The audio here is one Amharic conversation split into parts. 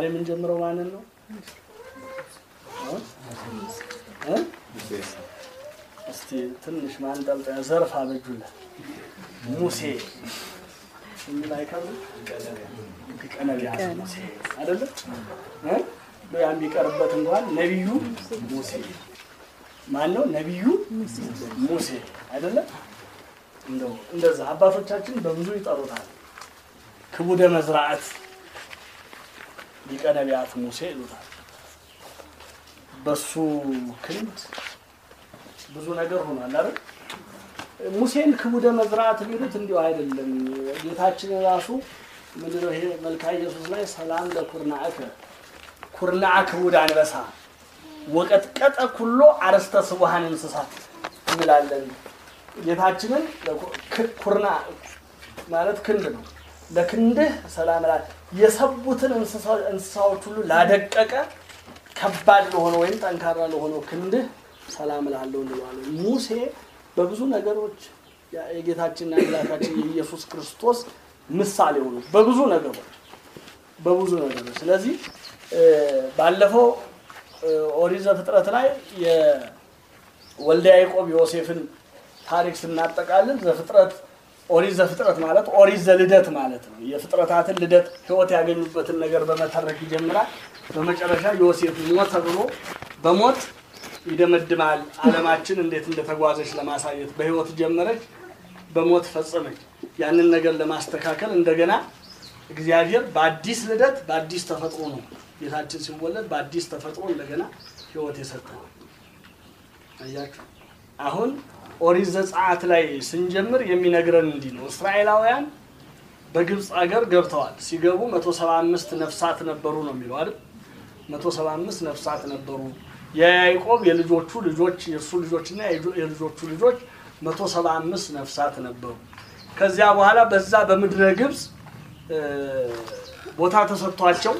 የምንጀምረው ማንን ነው? እ? እስቲ ትንሽ ማንጠልጠያ ዘርፍ አበጁለት። ሙሴ የሚል አይቀርም? ቀነቢያት ሙሴ አይደለም እ? ያ የሚቀርበት እንኳን ነቢዩ ሙሴ ማን ነው? ነቢዩ ሙሴ አይደለም? እንደው እንደዛ አባቶቻችን በብዙ ይጠሩታል። ክቡደ መዝራዕት ሊቀ ነቢያት ሙሴ ይሉታል። በሱ ክንድ ብዙ ነገር ሆኗል አይደል? ሙሴን ክቡደ መዝራዕት ቢሉት እንዲሁ አይደለም። ጌታችን ራሱ ምንድነው ይሄ መልካ ኢየሱስ ላይ ሰላም ለኩርናዕከ ኩርናዕ ክቡድ አንበሳ ወቀጥቀጠ ኩሎ አረስተ ስቡሃን እንስሳት እንላለን። ጌታችንን ኩርና ማለት ክንድ ነው። ለክንድህ ሰላም ላ የሰቡትን እንስሳዎች ሁሉ ላደቀቀ ከባድ ለሆነ ወይም ጠንካራ ለሆነው ክንድህ ሰላም ላለው እንለዋለን። ሙሴ በብዙ ነገሮች የጌታችንና የአምላካችን የኢየሱስ ክርስቶስ ምሳሌ ሆኑ በብዙ ነገሮች በብዙ ነገሮች። ስለዚህ ባለፈው ኦሪት ዘፍጥረት ላይ የወልደ ያዕቆብ ዮሴፍን ታሪክ ስናጠቃልል ዘፍጥረት ኦሪት ዘፍጥረት ማለት ኦሪት ዘልደት ማለት ነው። የፍጥረታትን ልደት ሕይወት ያገኙበትን ነገር በመተረክ ይጀምራል። በመጨረሻ ዮሴፍ ሞተ ብሎ በሞት ይደመድማል። ዓለማችን እንዴት እንደተጓዘች ለማሳየት በሕይወት ጀመረች፣ በሞት ፈጸመች። ያንን ነገር ለማስተካከል እንደገና እግዚአብሔር በአዲስ ልደት በአዲስ ተፈጥሮ ነው ጌታችን ሲወለድ በአዲስ ተፈጥሮ እንደገና ሕይወት የሰጠ አያችሁ። አሁን ኦሪት ዘጸአት ላይ ስንጀምር የሚነግረን እንዲህ ነው። እስራኤላውያን በግብፅ አገር ገብተዋል። ሲገቡ 175 ነፍሳት ነበሩ ነው የሚለው አይደል? 175 ነፍሳት ነበሩ። የያዕቆብ የልጆቹ ልጆች የእሱ ልጆችና የልጆቹ ልጆች 175 ነፍሳት ነበሩ። ከዚያ በኋላ በዛ በምድረ ግብፅ ቦታ ተሰጥቷቸው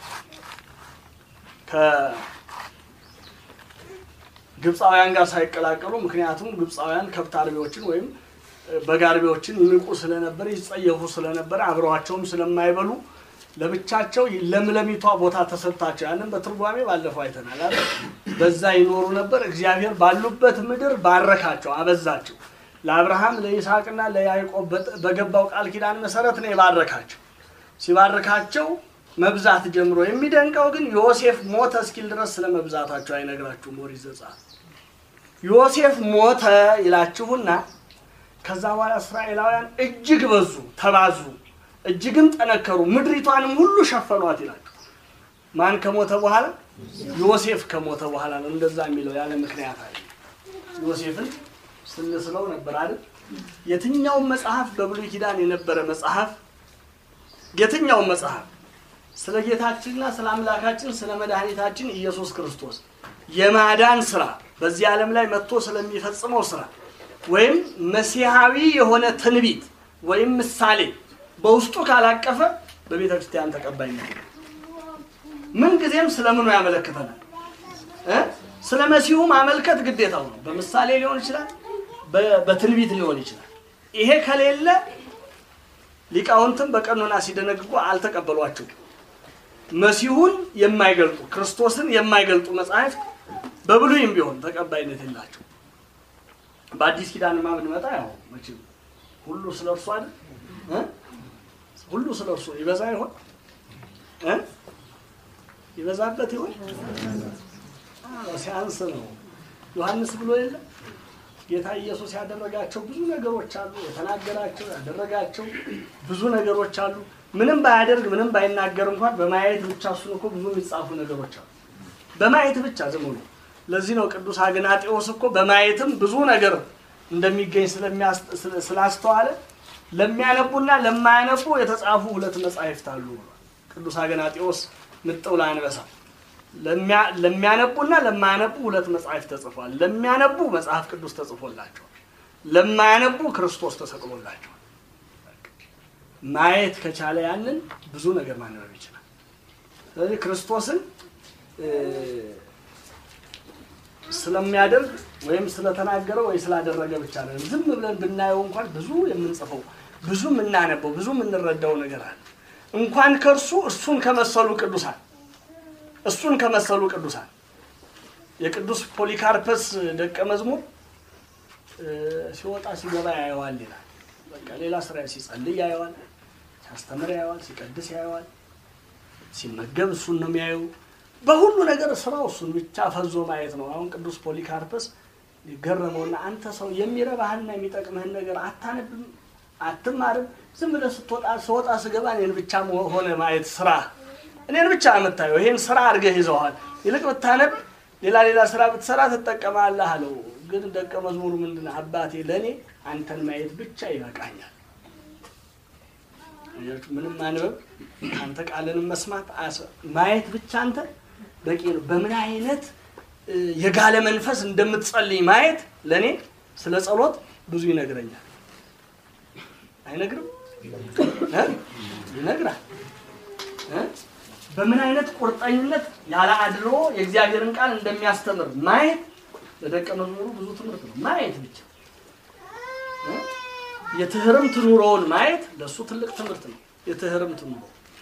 ከግብፃውያን ጋር ሳይቀላቀሉ ምክንያቱም ግብፃውያን ከብት አርቢዎችን ወይም በግ አርቢዎችን ይንቁ ስለነበረ ይጸየፉ ስለነበረ አብረዋቸውም ስለማይበሉ ለብቻቸው ለምለሚቷ ቦታ ተሰጥታቸው ያንን በትርጓሜ ባለፈው አይተናል አይደል? በዛ ይኖሩ ነበር። እግዚአብሔር ባሉበት ምድር ባረካቸው፣ አበዛቸው። ለአብርሃም ለይስሐቅና ለያዕቆብ በገባው ቃል ኪዳን መሰረት ነው የባረካቸው። ሲባርካቸው መብዛት ጀምሮ የሚደንቀው ግን ዮሴፍ ሞተ እስኪል ድረስ ስለ መብዛታቸው አይነግራችሁም። ኦሪት ዘጸአት ዮሴፍ ሞተ ይላችሁና ከዛ በኋላ እስራኤላውያን እጅግ በዙ፣ ተባዙ፣ እጅግም ጠነከሩ፣ ምድሪቷንም ሁሉ ሸፈኗት ይላችሁ። ማን ከሞተ በኋላ? ዮሴፍ ከሞተ በኋላ ነው እንደዛ የሚለው ያለ ምክንያት አለ። ዮሴፍን ስንስለው ነበር አይደል? የትኛውም መጽሐፍ በብሉይ ኪዳን የነበረ መጽሐፍ የትኛውም መጽሐፍ ስለ ጌታችንና ስለ አምላካችን ስለ መድኃኒታችን ኢየሱስ ክርስቶስ የማዳን ስራ በዚህ ዓለም ላይ መጥቶ ስለሚፈጽመው ስራ ወይም መሲሐዊ የሆነ ትንቢት ወይም ምሳሌ በውስጡ ካላቀፈ በቤተ ክርስቲያን ተቀባይነት ምን ጊዜም ስለምኑ ያመለክተናል እ ስለ መሲሁ ማመልከት ግዴታው ነው። በምሳሌ ሊሆን ይችላል፣ በትንቢት ሊሆን ይችላል። ይሄ ከሌለ ሊቃውንትም በቀኖና ሲደነግጉ አልተቀበሏቸውም። መሲሁን የማይገልጡ ክርስቶስን የማይገልጡ መጽሐፍት በብሉይም ቢሆን ተቀባይነት የላቸው። በአዲስ ኪዳንማ ብንመጣ ያው መቼም ሁሉ ስለ እርሱ አይደል እ ሁሉ ስለ እርሱ ይበዛ ይሆን እ ይበዛበት ይሆን ሲያንስ ነው። ዮሐንስ ብሎ የለ ጌታ ኢየሱስ ያደረጋቸው ብዙ ነገሮች አሉ። የተናገራቸው ያደረጋቸው ብዙ ነገሮች አሉ። ምንም ባያደርግ ምንም ባይናገር እንኳን በማየት ብቻ እሱን እኮ ብዙ የሚጻፉ ነገሮች አሉ። በማየት ብቻ ዝም ብሎ ለዚህ ነው ቅዱስ አግናጤዎስ እኮ በማየትም ብዙ ነገር እንደሚገኝ ስላስተዋለ ለሚያነቡና ለማያነቡ የተጻፉ ሁለት መጻሕፍት አሉ ብሏል። ቅዱስ አግናጤዎስ ምጥው ለአንበሳ ለሚያነቡና ለማያነቡ ሁለት መጽሐፍት ተጽፏል። ለሚያነቡ መጽሐፍ ቅዱስ ተጽፎላቸዋል። ለማያነቡ ክርስቶስ ተሰቅሎላቸዋል። ማየት ከቻለ ያንን ብዙ ነገር ማንበብ ይችላል። ስለዚህ ክርስቶስን ስለሚያደርግ ወይም ስለተናገረ ወይ ስላደረገ ብቻ ነው። ዝም ብለን ብናየው እንኳን ብዙ የምንጽፈው ብዙ የምናነበው ብዙ የምንረዳው ነገር አለ። እንኳን ከእርሱ እርሱን ከመሰሉ ቅዱሳን እሱን ከመሰሉ ቅዱሳን የቅዱስ ፖሊካርፐስ ደቀ መዝሙር እ፣ ሲወጣ ሲገባ ያየዋል ይላል። በቃ ሌላ ስራ ሲጸልይ ያየዋል፣ ሲያስተምር ያየዋል፣ ሲቀድስ ያየዋል፣ ሲመገብ እሱን ነው የሚያየው። በሁሉ ነገር ስራው እሱን ብቻ ፈዞ ማየት ነው። አሁን ቅዱስ ፖሊካርፐስ ገረመውና አንተ ሰው የሚረባህና የሚጠቅምህን ነገር አታነብም፣ አትማርም። ዝም ብለህ ስትወጣ ስወጣ ስገባ እኔን ብቻ ሆነ ማየት ስራ እኔን ብቻ የምታየው ይሄን ስራ አድርገህ ይዘዋል። ይልቅ ብታነብ ሌላ ሌላ ስራ ብትሰራ ትጠቀማለህ አለው። ግን ደቀ መዝሙሩ ምንድን ነው? አባቴ ለእኔ አንተን ማየት ብቻ ይበቃኛል። አያችሁ፣ ምንም ማንበብ አንተ ቃልንም መስማት አያስ- ማየት ብቻ አንተ በቂ ነው። በምን አይነት እ፣ የጋለ መንፈስ እንደምትጸልይ ማየት ለእኔ ስለ ጸሎት ብዙ ይነግረኛል። አይነግርም? እ? ይነግራል። እ? በምን አይነት ቁርጠኝነት ያለ አድሎ የእግዚአብሔርን ቃል እንደሚያስተምር ማየት ለደቀ መዝሙሩ ብዙ ትምህርት ነው። ማየት ብቻ እ? የትህርምት ኑሮውን ማየት ለእሱ ትልቅ ትምህርት ነው። የትህርምት ኑሮ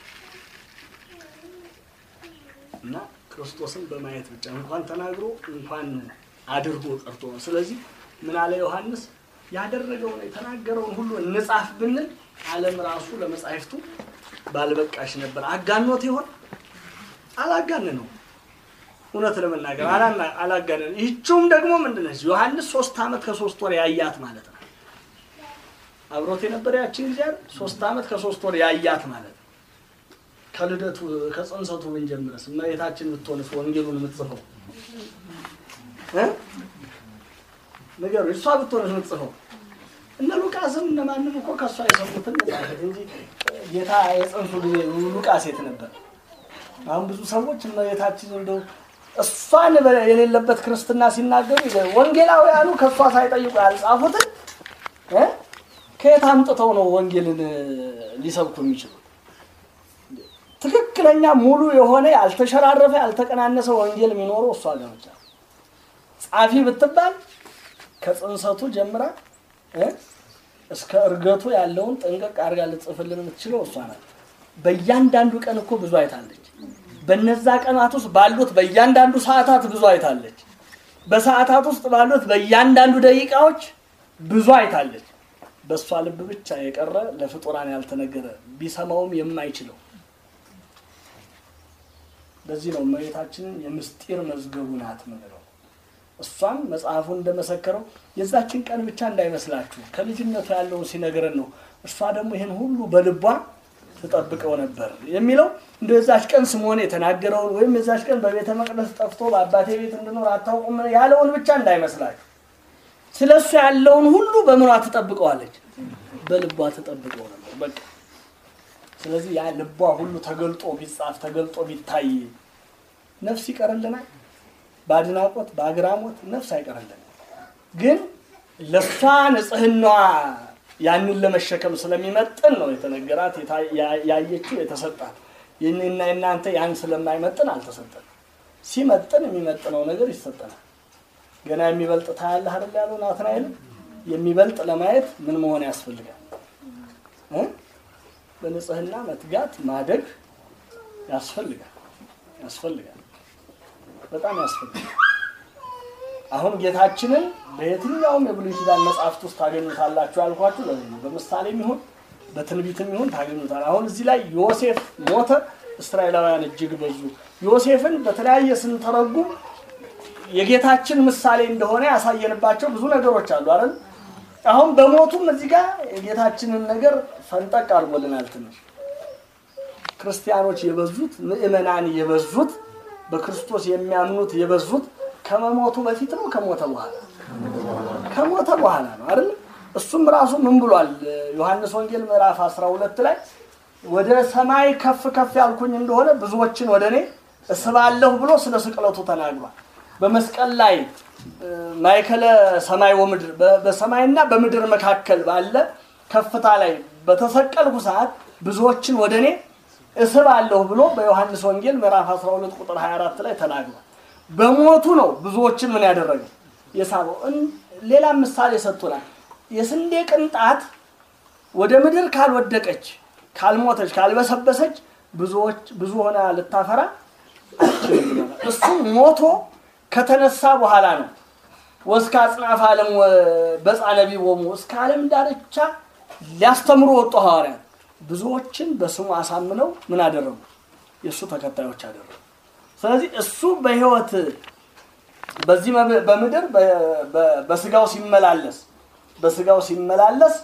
እና ክርስቶስን በማየት ብቻ እንኳን ተናግሮ እንኳን አድርጎ ቀርቶ ነው። ስለዚህ ምን አለ ዮሐንስ ያደረገውን የተናገረውን ሁሉ እንጻፍ ብንል ዓለም ራሱ ለመጻሕፍቱ ባልበቃሽ ነበር። አጋኖት ይሆን? አላጋነነው። እውነት ለመናገር አላና- አላጋነነው። ይህችውም ደግሞ ምንድን ነች? ዮሐንስ ሶስት ዓመት ከሶስት ወር ያያት ማለት ነው። አብሮት የነበረ ያችን ጊዜ አይደል? ሶስት ዓመት ከሶስት ወር ያያት ማለት ነው። ከልደቱ ከጽንሰቱ ብንጀምረስ እመቤታችን ብትሆንስ ወንጌሉን የምትጽፈው እ? ንገሩ እሷ ብትሆንስ የምትጽፈው እነ ሉቃስም እነ ማንም እኮ ከእሷ የሰሙትን ጻፈት እንጂ ጌታ የጽንሱ ጊዜ ሉቃስ የት ነበር? አሁን ብዙ ሰዎች እመቤታችን እንደው እሷን በ- የሌለበት ክርስትና ሲናገሩ ይገ- ወንጌላውያኑ ከእሷ ሳይጠይቁ ያልጻፉትን እ? ከየት አምጥተው ነው ወንጌልን እ፣ ሊሰብኩ የሚችሉት? ትክክለኛ ሙሉ የሆነ ያልተሸራረፈ ያልተቀናነሰ ወንጌል የሚኖረው እሷ ጋር ብቻ ነው። ጻፊ ብትባል ከጽንሰቱ ጀምራ እ እስከ እርገቱ ያለውን ጠንቀቅ አድርጋ ልጽፍልን የምትችለው እሷ ናት። በእያንዳንዱ ቀን እኮ ብዙ አይታለች። በነዛ ቀናት ውስጥ ባሉት በእያንዳንዱ ሰዓታት ብዙ አይታለች። በሰዓታት ውስጥ ባሉት በእያንዳንዱ ደቂቃዎች ብዙ አይታለች። በእሷ ልብ ብቻ የቀረ ለፍጡራን ያልተነገረ ቢሰማውም የማይችለው ለዚህ ነው እመቤታችንን የምስጢር መዝገቡ ናት ምንለው። እሷም መጽሐፉ እንደመሰከረው የዛችን ቀን ብቻ እንዳይመስላችሁ ከልጅነቱ ያለውን ሲነግረን ነው። እሷ ደግሞ ይህን ሁሉ በልቧ ትጠብቀው ነበር የሚለው እንደ የዛች ቀን ስምዖን የተናገረውን ወይም የዛች ቀን በቤተ መቅደስ ጠፍቶ በአባቴ ቤት እንድኖር አታውቁም ያለውን ብቻ እንዳይመስላችሁ። ስለ እሱ ያለውን ሁሉ በምኗ ትጠብቀዋለች? በልቧ ትጠብቀው ነበር። በቃ ስለዚህ ያ ልቧ ሁሉ ተገልጦ ቢጻፍ ተገልጦ ቢታይ ነፍስ ይቀርልናል። በአድናቆት በአግራሞት ነፍስ አይቀርልንም። ግን ለእሷ ንጽህናዋ ያንን ለመሸከም ስለሚመጥን ነው የተነገራት የታ- ያ- ያየችው የተሰጣት። ይህንና እናንተ ያን ስለማይመጥን አልተሰጠን። ሲመጥን የሚመጥነው ነገር ይሰጠናል። ገና የሚበልጥ ታያለህ አይደል ያለው ናትናኤል። የሚበልጥ ለማየት ምን መሆን ያስፈልጋል እ? በንጽህና መትጋት ማደግ ያስፈልጋል ያስፈልጋል በጣም ያስፈልጋል። አሁን ጌታችንን በየትኛውም የብሉይ ኪዳን መጽሐፍት ውስጥ ታገኙታላችሁ ያልኳችሁ ለዚህ ነው። በምሳሌም ይሁን በትንቢትም ይሁን ታገኙታል። አሁን እዚህ ላይ ዮሴፍ ሞተ፣ እስራኤላውያን እጅግ በዙ። ዮሴፍን በተለያየ ስንተረጉም የጌታችን ምሳሌ እንደሆነ ያሳየንባቸው ብዙ ነገሮች አሉ አይደል? አሁን በሞቱም እዚህ ጋር የጌታችንን ነገር ፈንጠቅ አድርጎልናል ትንሽ ክርስቲያኖች የበዙት ምእመናን የበዙት በክርስቶስ የሚያምኑት የበዙት ከመሞቱ በፊት ነው ከሞተ በኋላ ከሞተ በኋላ ነው አይደል እሱም ራሱ ምን ብሏል ዮሐንስ ወንጌል ምዕራፍ 12 ላይ ወደ ሰማይ ከፍ ከፍ ያልኩኝ እንደሆነ ብዙዎችን ወደ እኔ እስባለሁ ብሎ ስለ ስቅለቱ ተናግሯል በመስቀል ላይ እ፣ ማእከለ ሰማይ ወምድር በ- በሰማይና በምድር መካከል ባለ ከፍታ ላይ በተሰቀልኩ ሰዓት ብዙዎችን ወደ እኔ እስባለሁ ብሎ በዮሐንስ ወንጌል ምዕራፍ 12 ቁጥር 24 ላይ ተናግሯል። በሞቱ ነው ብዙዎችን ምን ያደረገው የሳበው። እን- ሌላም ምሳሌ ሰጥቶናል። የስንዴ ቅንጣት ወደ ምድር ካልወደቀች፣ ካልሞተች፣ ካልበሰበሰች ብዙዎች ብዙ ሆና ልታፈራ አችልም ብሎናል። እሱም ሞቶ ከተነሳ በኋላ ነው ወስከ አጽናፈ ዓለም በጻ ነቢቦሙ እስከ ዓለም ዳርቻ ሊያስተምሩ ወጡ ሐዋርያት ብዙዎችን በስሙ አሳምነው ምን አደረጉ? የእሱ ተከታዮች አደረጉ። ስለዚህ እሱ በሕይወት በዚህ መብ- በምድር በ- በ- በስጋው ሲመላለስ በስጋው ሲመላለስ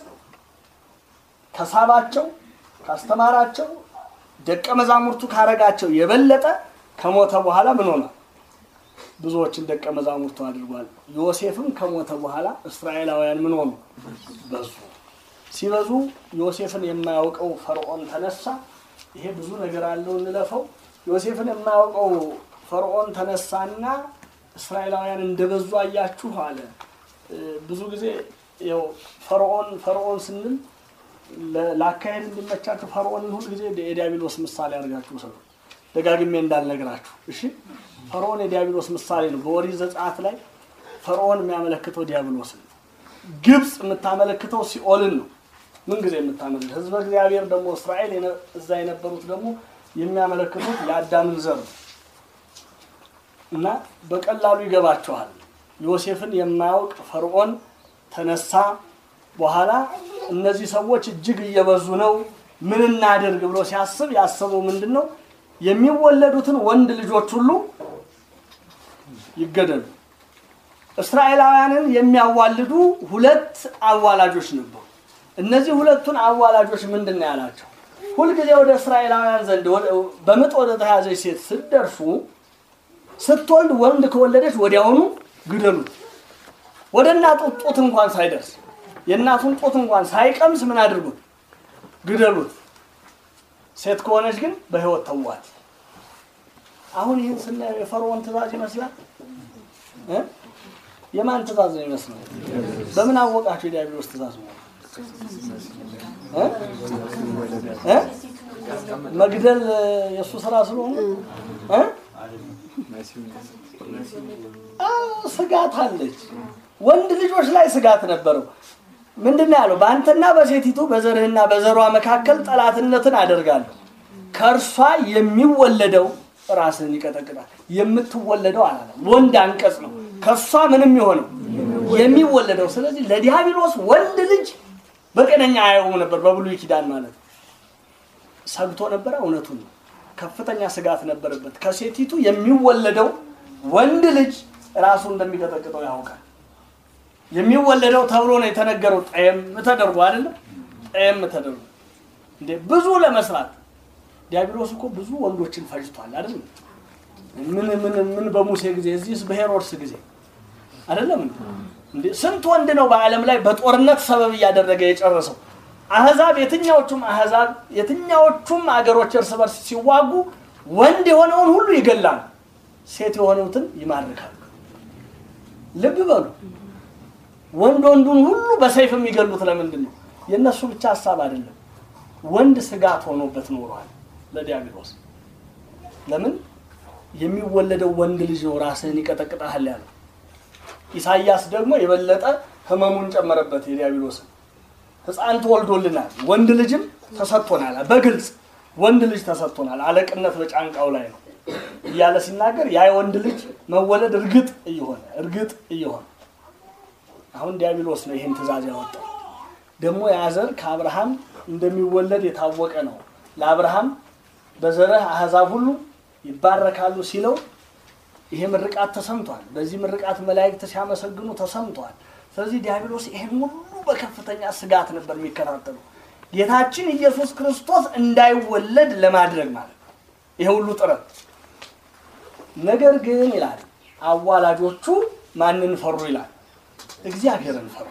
ከሳባቸው ካስተማራቸው ደቀ መዛሙርቱ ካረጋቸው የበለጠ ከሞተ በኋላ ምን ሆኗል? ብዙዎችን ደቀ መዛሙርቱ አድርጓል። ዮሴፍም ከሞተ በኋላ እስራኤላውያን ምን ሆኑ? በዙ። ሲበዙ ዮሴፍን የማያውቀው ፈርዖን ተነሳ። ይሄ ብዙ ነገር አለው እንለፈው። ዮሴፍን የማያውቀው ፈርዖን ተነሳና እስራኤላውያን እንደበዙ አያችሁ አለ። እ፣ ብዙ ጊዜ ያው ፈርዖን ፈርዖን ስንል ለ- ለአካሄድ እንዲመቻችሁ ፈርዖንን ሁል ጊዜ የዲያብሎስ ምሳሌ አድርጋችሁ ሰሩ። ደጋግሜ እንዳልነግራችሁ እሺ። ፈርዖን የዲያብሎስ ምሳሌ ነው። በኦሪት ዘጸአት ላይ ፈርዖን የሚያመለክተው ዲያብሎስን ነው። ግብፅ የምታመለክተው ሲኦልን ነው። ምን ጊዜ የምታመልክ ህዝበ እግዚአብሔር ደግሞ እስራኤል የነ- እዛ የነበሩት ደግሞ የሚያመለክቱት የአዳምን ዘር ነው እና በቀላሉ ይገባቸዋል። ዮሴፍን የማያውቅ ፈርዖን ተነሳ። በኋላ እነዚህ ሰዎች እጅግ እየበዙ ነው፣ ምን እናድርግ ብሎ ሲያስብ ያሰበው ምንድን ነው? የሚወለዱትን ወንድ ልጆች ሁሉ ይገደሉ። እስራኤላውያንን የሚያዋልዱ ሁለት አዋላጆች ነበሩ። እነዚህ ሁለቱን አዋላጆች ምንድን ነው ያላቸው? ሁልጊዜ ወደ እስራኤላውያን ዘንድ ወደ- በምጥ ወደ ተያዘች ሴት ስትደርሱ ስትወልድ ወንድ ከወለደች ወዲያውኑ ግደሉት። ወደ እናቱ ጡት እንኳን ሳይደርስ የእናቱን ጡት እንኳን ሳይቀምስ ምን አድርጉት? ግደሉት። ሴት ከሆነች ግን በሕይወት ተዋት። አሁን ይህን ስናየው የፈርዖን ትእዛዝ ይመስላል እ? የማን ትእዛዝ ነው ይመስለው? በምን አወቃቸው የዲያብሎስ ትእዛዝ ነው? እ? እ? መግደል የእሱ ስራ ስለሆነ እ? አዎ፣ ስጋት አለች። ወንድ ልጆች ላይ ስጋት ነበረው። ምንድን ነው ያለው? በአንተና በሴቲቱ በዘርህና በዘሯ መካከል ጠላትነትን አደርጋለሁ። ከእርሷ የሚወለደው ራስህን ይቀጠቅጣል። የምትወለደው አላለም። ወንድ አንቀጽ ነው። ከእሷ ምንም የሆነው የሚወለደው። ስለዚህ ለዲያብሎስ ወንድ ልጅ በቀነኛ አየውም ነበር። በብሉይ ኪዳን ማለት ነው። ሰግቶ ነበረ። እውነቱን ነው። ከፍተኛ ስጋት ነበረበት። ከሴቲቱ የሚወለደው ወንድ ልጅ ራሱ እንደሚቀጠቅጠው ያውቃል። የሚወለደው ተብሎ ነው የተነገረው። ጠየም ተደርጎ አይደለም ጠየም ተደርጎ እንዴ ብዙ ለመስራት ዲያብሎስ እኮ ብዙ ወንዶችን ፈጅቷል አይደለም? ምን ምን ምን በሙሴ ጊዜ እዚህስ በሄሮድስ ጊዜ አይደለም እንዴ? እንዴ ስንት ወንድ ነው በዓለም ላይ በጦርነት ሰበብ እያደረገ የጨረሰው? አህዛብ የትኛዎቹም አህዛብ የትኛዎቹም አገሮች እርስ በርስ ሲዋጉ ወንድ የሆነውን ሁሉ ይገላሉ፣ ሴት የሆኑትን ይማርካሉ። ልብ በሉ። ወንድ ወንዱን ሁሉ በሰይፍ የሚገሉት ለምንድን ነው? የእነሱ ብቻ ሀሳብ አይደለም። ወንድ ስጋት ሆኖበት ኖሯል ለዲያብሎስ። ለምን የሚወለደው ወንድ ልጅ ነው ራስህን ይቀጠቅጣል ያለው። ኢሳይያስ ደግሞ የበለጠ ህመሙን ጨመረበት የዲያብሎስን። ህፃን ተወልዶልናል፣ ወንድ ልጅም ተሰጥቶናል። በግልጽ ወንድ ልጅ ተሰጥቶናል፣ አለቅነት በጫንቃው ላይ ነው እያለ ሲናገር ያ የወንድ ልጅ መወለድ እርግጥ እየሆነ እርግጥ እየሆነ አሁን ዲያብሎስ ነው ይህን ትእዛዝ ያወጣው። ደግሞ ያ ዘር ከአብርሃም እንደሚወለድ የታወቀ ነው። ለአብርሃም በዘርህ አህዛብ ሁሉ ይባረካሉ ሲለው ይሄ ምርቃት ተሰምቷል። በዚህ ምርቃት መላእክት ሲያመሰግኑ ተሰምቷል። ስለዚህ ዲያብሎስ ይሄን ሁሉ በከፍተኛ ስጋት ነበር የሚከታተሉ ጌታችን ኢየሱስ ክርስቶስ እንዳይወለድ ለማድረግ ማለት ነው። ይሄ ሁሉ ጥረት ነገር ግን ይላል አዋላጆቹ ማንን ፈሩ ይላል እግዚአብሔርን ፈሩ።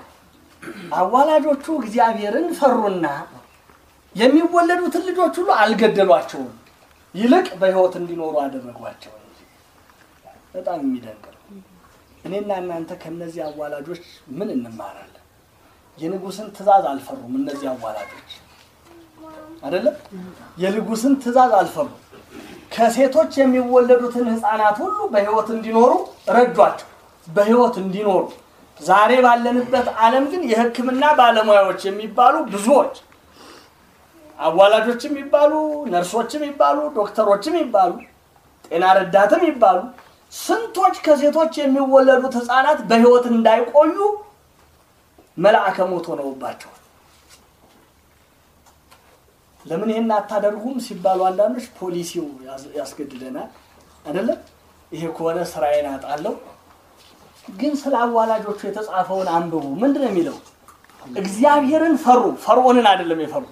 አዋላጆቹ እግዚአብሔርን ፈሩና የሚወለዱትን ልጆች ሁሉ አልገደሏቸውም፣ ይልቅ በሕይወት እንዲኖሩ አደረጓቸው እንጂ። በጣም የሚደንቅ ነው። እኔና እናንተ ከእነዚህ አዋላጆች ምን እንማራለን? የንጉሥን ትእዛዝ አልፈሩም። እነዚህ አዋላጆች አይደለም የንጉሥን ትእዛዝ አልፈሩም። ከሴቶች የሚወለዱትን ሕፃናት ሁሉ በሕይወት እንዲኖሩ ረዷቸው፣ በሕይወት እንዲኖሩ ዛሬ ባለንበት ዓለም ግን የሕክምና ባለሙያዎች የሚባሉ ብዙዎች አዋላጆችም ይባሉ ነርሶችም ይባሉ ዶክተሮችም ይባሉ ጤና ረዳትም ይባሉ ስንቶች ከሴቶች የሚወለዱት ህፃናት በህይወት እንዳይቆዩ መልአከ ሞት ሆነውባቸዋል። ለምን ይሄን አታደርጉም ሲባሉ አንዳንዶች ፖሊሲው ያስ- ያስገድደናል አይደለም። ይሄ ከሆነ ስራዬን አጣለሁ። ግን ስለ አዋላጆቹ የተጻፈውን አንብቡ። ምንድን ነው የሚለው? እግዚአብሔርን ፈሩ። ፈርዖንን አይደለም የፈሩ።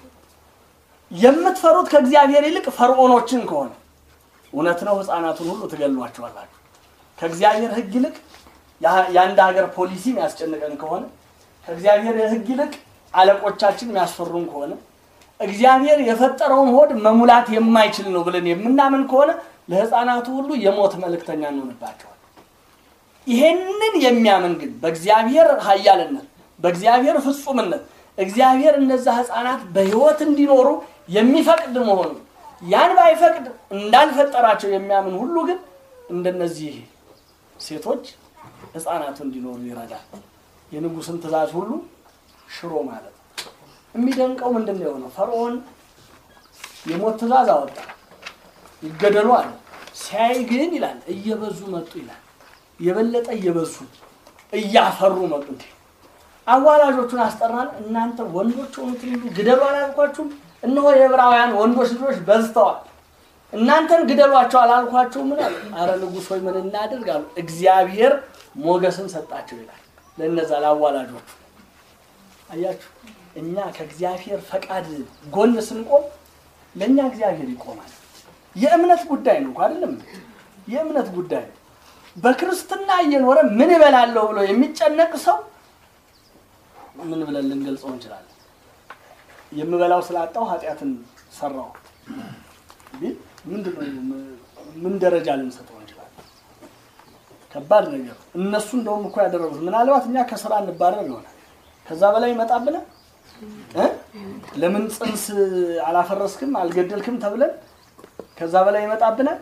የምትፈሩት ከእግዚአብሔር ይልቅ ፈርዖኖችን ከሆነ እውነት ነው፣ ህፃናቱን ሁሉ ትገሏቸዋላችሁ። ከእግዚአብሔር ህግ ይልቅ ያ- የአንድ ሀገር ፖሊሲ የሚያስጨንቀን ከሆነ ከእግዚአብሔር ህግ ይልቅ አለቆቻችን የሚያስፈሩን ከሆነ እግዚአብሔር የፈጠረውን ሆድ መሙላት የማይችል ነው ብለን የምናምን ከሆነ ለህፃናቱ ሁሉ የሞት መልእክተኛ እንሆንባቸዋል። ይሄንን የሚያምን ግን በእግዚአብሔር ኃያልነት በእግዚአብሔር ፍጹምነት እግዚአብሔር እነዛ ህፃናት በህይወት እንዲኖሩ የሚፈቅድ መሆኑ ያን ባይፈቅድ እንዳልፈጠራቸው የሚያምን ሁሉ ግን እንደነዚህ ሴቶች ህፃናቱ እንዲኖሩ ይረዳል። የንጉስን ትእዛዝ ሁሉ ሽሮ ማለት ነው። የሚደንቀው ምንድን ነው የሆነው? ፈርዖን የሞት ትእዛዝ አወጣ፣ ይገደሉ አለ። ሲያይ ግን ይላል እየበዙ መጡ ይላል። የበለጠ እየበዙ እያፈሩ መጡ። እንዴ አዋላጆቹን አስጠራን። እናንተ ወንዶች ሆኑትን ሁሉ ግደሉ አላልኳችሁም? እነሆ የዕብራውያን ወንዶች ልጆች በዝተዋል። እናንተን ግደሏቸው አላልኳቸው? ምን አሉ? አረ ንጉሥ ሆይ ምን እናድርግ አሉ። እግዚአብሔር ሞገስን ሰጣቸው ይላል ለእነዛ ለአዋላጆቹ። አያችሁ፣ እኛ ከእግዚአብሔር ፈቃድ ጎን ስንቆም ለእኛ እግዚአብሔር ይቆማል። የእምነት ጉዳይ ነው እኮ አይደለም? የእምነት ጉዳይ ነው። በክርስትና እየኖረ ምን እበላለሁ ብሎ የሚጨነቅ ሰው ምን ብለን ልንገልጸው እንችላለን? የምበላው ስላጣው ኃጢአትን ሰራው ቢል ምንድን ነው? ምን ደረጃ ልንሰጠው እንችላለን? ከባድ ነገር። እነሱ እንደውም እኮ ያደረጉት ምናልባት እኛ ከስራ እንባረር ይሆናል። ከዛ በላይ ይመጣብናል እ ለምን ጽንስ አላፈረስክም አልገደልክም ተብለን ከዛ በላይ ይመጣብናል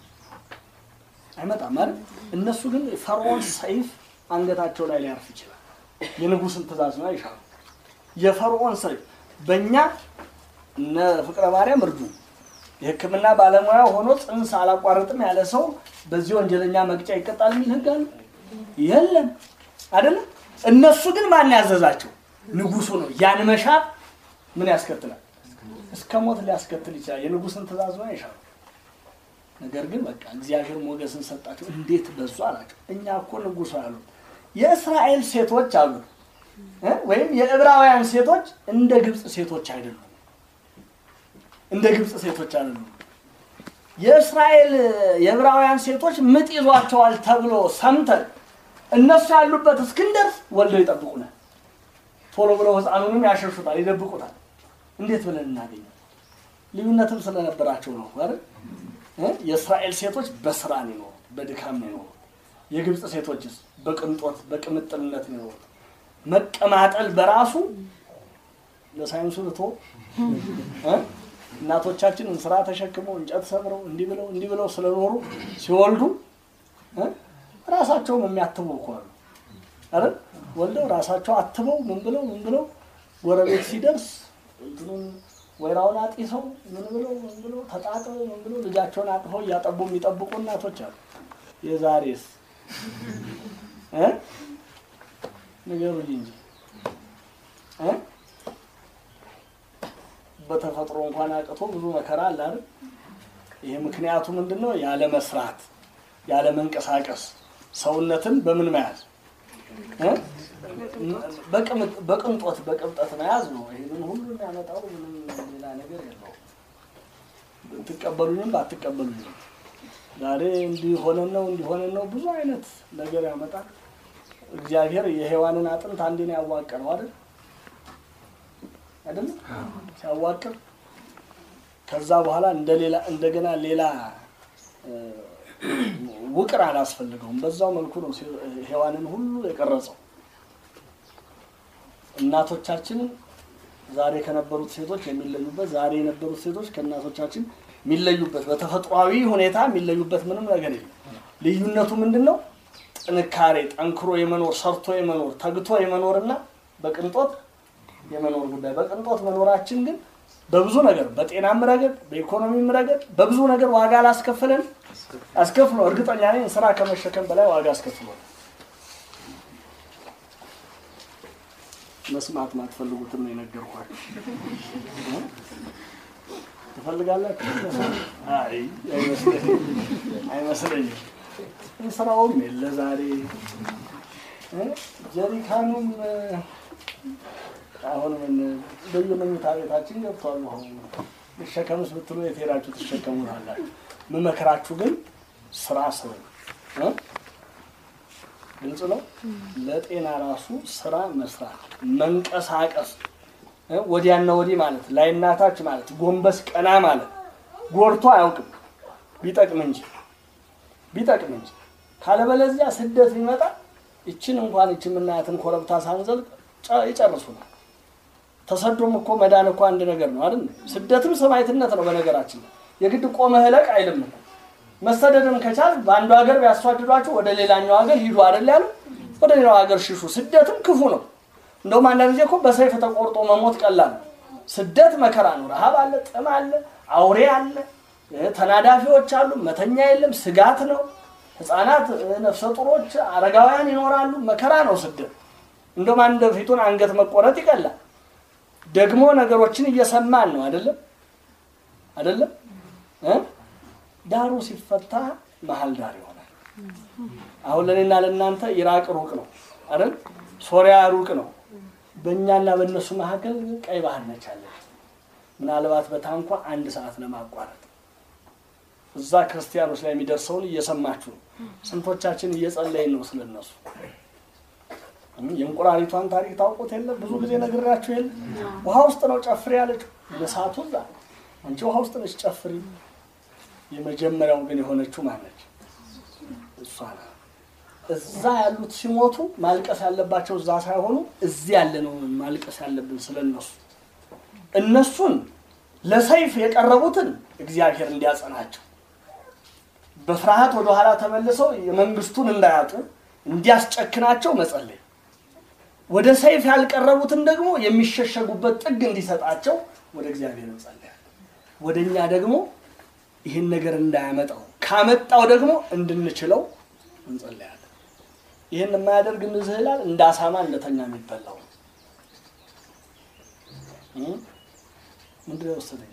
አይመጣም አይደል? እነሱ ግን ፈርዖን ሰይፍ አንገታቸው ላይ ሊያርፍ ይችላል። የንጉስን ትእዛዝ ነው ይሻሉ። የፈርዖን ሰይፍ በእኛ እነ ፍቅረ ማርያም እርዱ የሕክምና ባለሙያ ሆኖ ጽንስ አላቋርጥም ያለ ሰው በዚህ ወንጀለኛ መቅጫ ይቀጣል የሚል ህግ አለ? የለም አይደለም። እነሱ ግን ማን ያዘዛቸው? ንጉሱ ነው። ያን መሻር ምን ያስከትላል? እስከ ሞት ሊያስከትል ይችላል። የንጉስን ትእዛዝ ነው ይሻሉ። ነገር ግን በቃ እግዚአብሔር ሞገስን ሰጣቸው። እንዴት በዙ አላቸው። እኛ እኮ ንጉሱ ያሉት የእስራኤል ሴቶች አሉ እ ወይም የዕብራውያን ሴቶች እንደ ግብፅ ሴቶች አይደሉም። እንደ ግብፅ ሴቶች አይደሉም። የእስራኤል የዕብራውያን ሴቶች ምጥ ይዟቸዋል ተብሎ ሰምተን እነሱ ያሉበት እስክንደርስ ወልደው ይጠብቁናል። ቶሎ ብለው ህፃኑንም ያሸሹታል፣ ይደብቁታል። እንዴት ብለን እናገኛል? ልዩነትም ስለነበራቸው ነው አይደል? እ የእስራኤል ሴቶች በስራ ነው የኖሩት፣ በድካም ነው የኖሩት። የግብፅ ሴቶችስ በቅንጦት በቅምጥልነት ነው የኖሩት። መቀማጠል በራሱ ለሳይንሱ ልቶ እ እናቶቻችን እንስራ ተሸክመው እንጨት ሰብረው እንዲህ ብለው እንዲህ ብለው ስለኖሩ ሲወልዱ እ ራሳቸውም የሚያትቡ እኮ አሉ አይደል? ወልደው ራሳቸው አትበው ምን ብለው ምን ብለው ጎረቤት ሲደርስ እንትኑን ወይራውን አጢሰው ምን ብለው ምን ብለው ተጣጥበው ምን ብለው ልጃቸውን አቅፈው እያጠቡ የሚጠብቁ እናቶች አሉ። የዛሬስ እ ንገሩኝ እንጂ እ በተፈጥሮ እንኳን አቅቶ ብዙ መከራ አለ አይደል? ይሄ ምክንያቱ ምንድን ነው? ያለ መስራት፣ ያለ መንቀሳቀስ፣ ሰውነትን በምን መያዝ እ? በቅምጥ- በቅንጦት በቅብጠት መያዝ ነው። ይህንን ሁሉ የሚያመጣው ምንም ሌላ ነገር የለውም። ብትቀበሉኝም ባትቀበሉኝም ዛሬ እንዲሆነን ነው እንዲሆነን ነው ብዙ አይነት ነገር ያመጣል። እግዚአብሔር የሔዋንን አጥንት አንዴ ነው ያዋቀረው አይደል አይደል ሲያዋቅር ከዛ በኋላ እንደሌላ እንደገና ሌላ እ፣ ውቅር አላስፈልገውም። በዛው መልኩ ነው ሴ- ሔዋንን ሁሉ የቀረጸው። እናቶቻችን ዛሬ ከነበሩት ሴቶች የሚለዩበት ዛሬ የነበሩት ሴቶች ከእናቶቻችን የሚለዩበት በተፈጥሯዊ ሁኔታ የሚለዩበት ምንም ነገር የለም። ልዩነቱ ምንድን ነው? ጥንካሬ፣ ጠንክሮ የመኖር ሰርቶ የመኖር ተግቶ የመኖርና በቅንጦት የመኖር ጉዳይ። በቅንጦት መኖራችን ግን በብዙ ነገር በጤናም ረገድ በኢኮኖሚም ረገድ በብዙ ነገር ዋጋ አላስከፈለን አስከፍሎ እርግጠኛ ነኝ ስራ ከመሸከም በላይ ዋጋ አስከፍሎ መስማት ማትፈልጉትን ነው የነገርኳችሁ። ትፈልጋላችሁ? አይ አይመስለኝም፣ አይመስለኝም። ስራውም የለ ዛሬ እ ጀሪካኑም እ፣ አሁን ምን በየመኝታ ቤታችን ገብቷል። አሁን ልሸከምስ ብትሉ የት ሄዳችሁ ትሸከሙታላችሁ? ምመክራችሁ ግን ስራ ስሩ እ? ግልጽ ነው። ለጤና ራሱ ስራ መስራት፣ መንቀሳቀስ እ? ወዲያና ወዲህ ማለት ላይናታች ማለት ጎንበስ ቀና ማለት ጎድቶ አያውቅም ቢጠቅም እንጂ ቢጠቅም እንጂ ካለበለዚያ ስደት ቢመጣ ይችን እንኳን ይችን የምናያትን ኮረብታ ሳንዘልቅ ጨ- ይጨርሱናል። ተሰዶም እኮ መዳን እኮ አንድ ነገር ነው አይደል? ስደትም ሰማዕትነት ነው። በነገራችን ላይ የግድ ቆመህ እለቅ አይልም እኮ። መሰደድም ከቻል በአንዱ ሀገር ቢያስዋድዷችሁ ወደ ሌላኛው ሀገር ሂዱ አይደል ያለው? ወደ ሌላው ሀገር ሽሹ። ስደትም ክፉ ነው። እንደውም አንዳንድ ጊዜ እኮ በሰይፍ ተቆርጦ መሞት ቀላል ነው። ስደት መከራ ነው። ረሃብ አለ፣ ጥም አለ፣ አውሬ አለ፣ እ፣ ተናዳፊዎች አሉ፣ መተኛ የለም፣ ስጋት ነው። ህፃናት፣ እ፣ ነፍሰ ጡሮች፣ አረጋውያን ይኖራሉ። መከራ ነው ስደት። እንደውም አንድ ፊቱን አንገት መቆረጥ ይቀላል። ደግሞ ነገሮችን እየሰማን ነው አይደለም አይደለም እ? ዳሩ ሲፈታ መሀል ዳር ይሆናል። አሁን ለእኔና ለእናንተ ኢራቅ ሩቅ ነው አይደል? ሶሪያ ሩቅ ነው። በእኛና በእነሱ መካከል ቀይ ባህር ነች አለች። ምናልባት በታንኳ አንድ ሰዓት ለማቋረጥ እዛ ክርስቲያኖች ላይ የሚደርሰውን እየሰማችሁ ነው። ስንቶቻችን እየጸለይን ነው ስለነሱ። የእንቁራሪቷን ታሪክ ታውቁት የለ ብዙ ጊዜ ነግራችሁ የለ ውሃ ውስጥ ነው ጨፍሪ ያለችው ለሳቱ እዛ አንቺ ውሃ ውስጥ ነች ጨፍሪ የመጀመሪያው ግን የሆነችው ማነች እሷ ናት እዛ ያሉት ሲሞቱ ማልቀስ ያለባቸው እዛ ሳይሆኑ እዚህ ያለ ነው ማልቀስ ያለብን ስለነሱ እነሱን ለሰይፍ የቀረቡትን እግዚአብሔር እንዲያጸናቸው በፍርሃት ወደኋላ ተመልሰው የመንግስቱን እንዳያጡ እንዲያስጨክናቸው መጸለይ ወደ ሰይፍ ያልቀረቡትን ደግሞ የሚሸሸጉበት ጥግ እንዲሰጣቸው ወደ እግዚአብሔር እንጸልያለን። ወደ እኛ ደግሞ ይህን ነገር እንዳያመጣው ካመጣው ደግሞ እንድንችለው እንጸልያለን። ይህን የማያደርግ እንዝህላል እንደ አሳማ እንደተኛ የሚበላው እ? ምንድን ነው የወሰደኝ?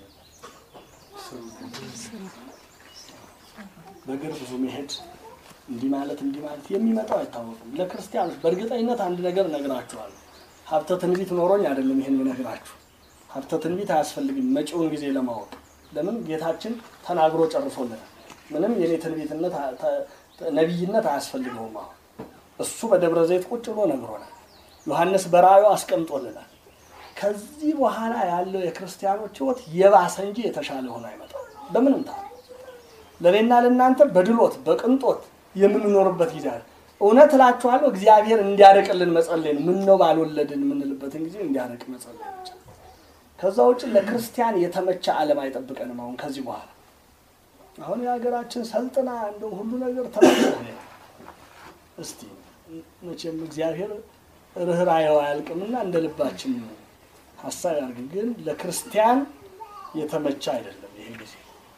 በእግር ብዙ መሄድ እንዲህ ማለት እንዲህ ማለት የሚመጣው አይታወቅም። ለክርስቲያኖች በእርግጠኝነት አንድ ነገር እነግራችኋለሁ። ሀብተ ትንቢት ኖሮኝ አይደለም ይሄን የምነግራችሁ። ሀብተ ትንቢት አያስፈልግም መጪውን ጊዜ ለማወቅ። ለምን ጌታችን ተናግሮ ጨርሶልናል። ምንም የኔ ትንቢትነት ተ- ተ- ነቢይነት አያስፈልገውም። አሁን እሱ በደብረ ዘይት ቁጭ ብሎ ነግሮናል። ዮሐንስ በራእዩ አስቀምጦልናል። ከዚህ በኋላ ያለው የክርስቲያኖች ሕይወት የባሰ እንጂ የተሻለ ሆኖ አይመጣም በምንም ታ ለእኔና ለእናንተ በድሎት በቅንጦት የምንኖርበት ጊዜ አለ። እውነት እላችኋለሁ እግዚአብሔር እንዲያርቅልን መጸለይ ነው። ምን ነው ባልወለድን የምንልበትን ጊዜ እንዲያርቅ መጸለይ ብቻ። ከዛ ውጭ ለክርስቲያን የተመቸ ዓለም አይጠብቀንም። አሁን ከዚህ በኋላ አሁን የሀገራችን ሰልጥና እንደው ሁሉ ነገር ተመቸ። እስቲ መቼም እግዚአብሔር ርኅራኄው አያልቅምና እንደ ልባችን ሀሳብ ያድርግ። ግን ለክርስቲያን የተመቸ አይደለም ይሄ ጊዜ።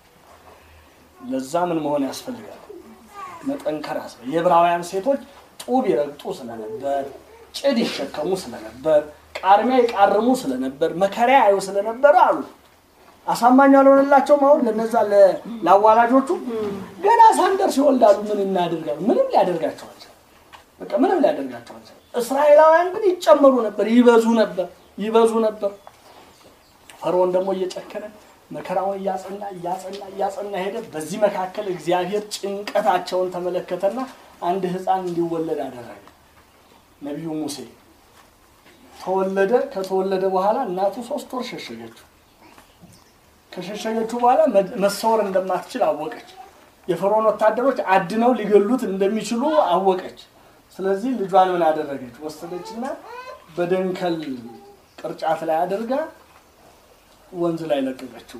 ለዛ ምን መሆን ያስፈልጋል? መጠንከር ያስፈልጋል። የዕብራውያን ሴቶች ጡብ ይረግጡ ስለነበር፣ ጭድ ይሸከሙ ስለነበር፣ ቃርሚያ ይቃርሙ ስለነበር፣ መከራ ያዩ ስለነበር አሉ። አሳማኝ አልሆነላቸውም። አሁን ለነዛ ለ- ለአዋላጆቹ ገና ሳንደርስ ይወልዳሉ። ምን እናደርጋሉ? ምንም ሊያደርጋቸው አልቻለም። በቃ ምንም ሊያደርጋቸው አልቻለም። እስራኤላውያን ግን ይጨመሩ ነበር፣ ይበዙ ነበር፣ ይበዙ ነበር። ፈርዖን ደግሞ እየጨከነ መከራውን እያጸና እያጸና እያጸና ሄደ። በዚህ መካከል እግዚአብሔር ጭንቀታቸውን ተመለከተና አንድ ሕፃን እንዲወለድ አደረገ። ነቢዩ ሙሴ ተወለደ። ከተወለደ በኋላ እናቱ ሶስት ወር ሸሸገችው። ከሸሸገችው በኋላ መ- መሰወር እንደማትችል አወቀች። የፈርዖን ወታደሮች አድነው ሊገሉት እንደሚችሉ አወቀች። ስለዚህ ልጇን ምን አደረገች? ወሰደችና በደንከል ቅርጫት ላይ አድርጋ ወንዝ ላይ ለቀቀችው።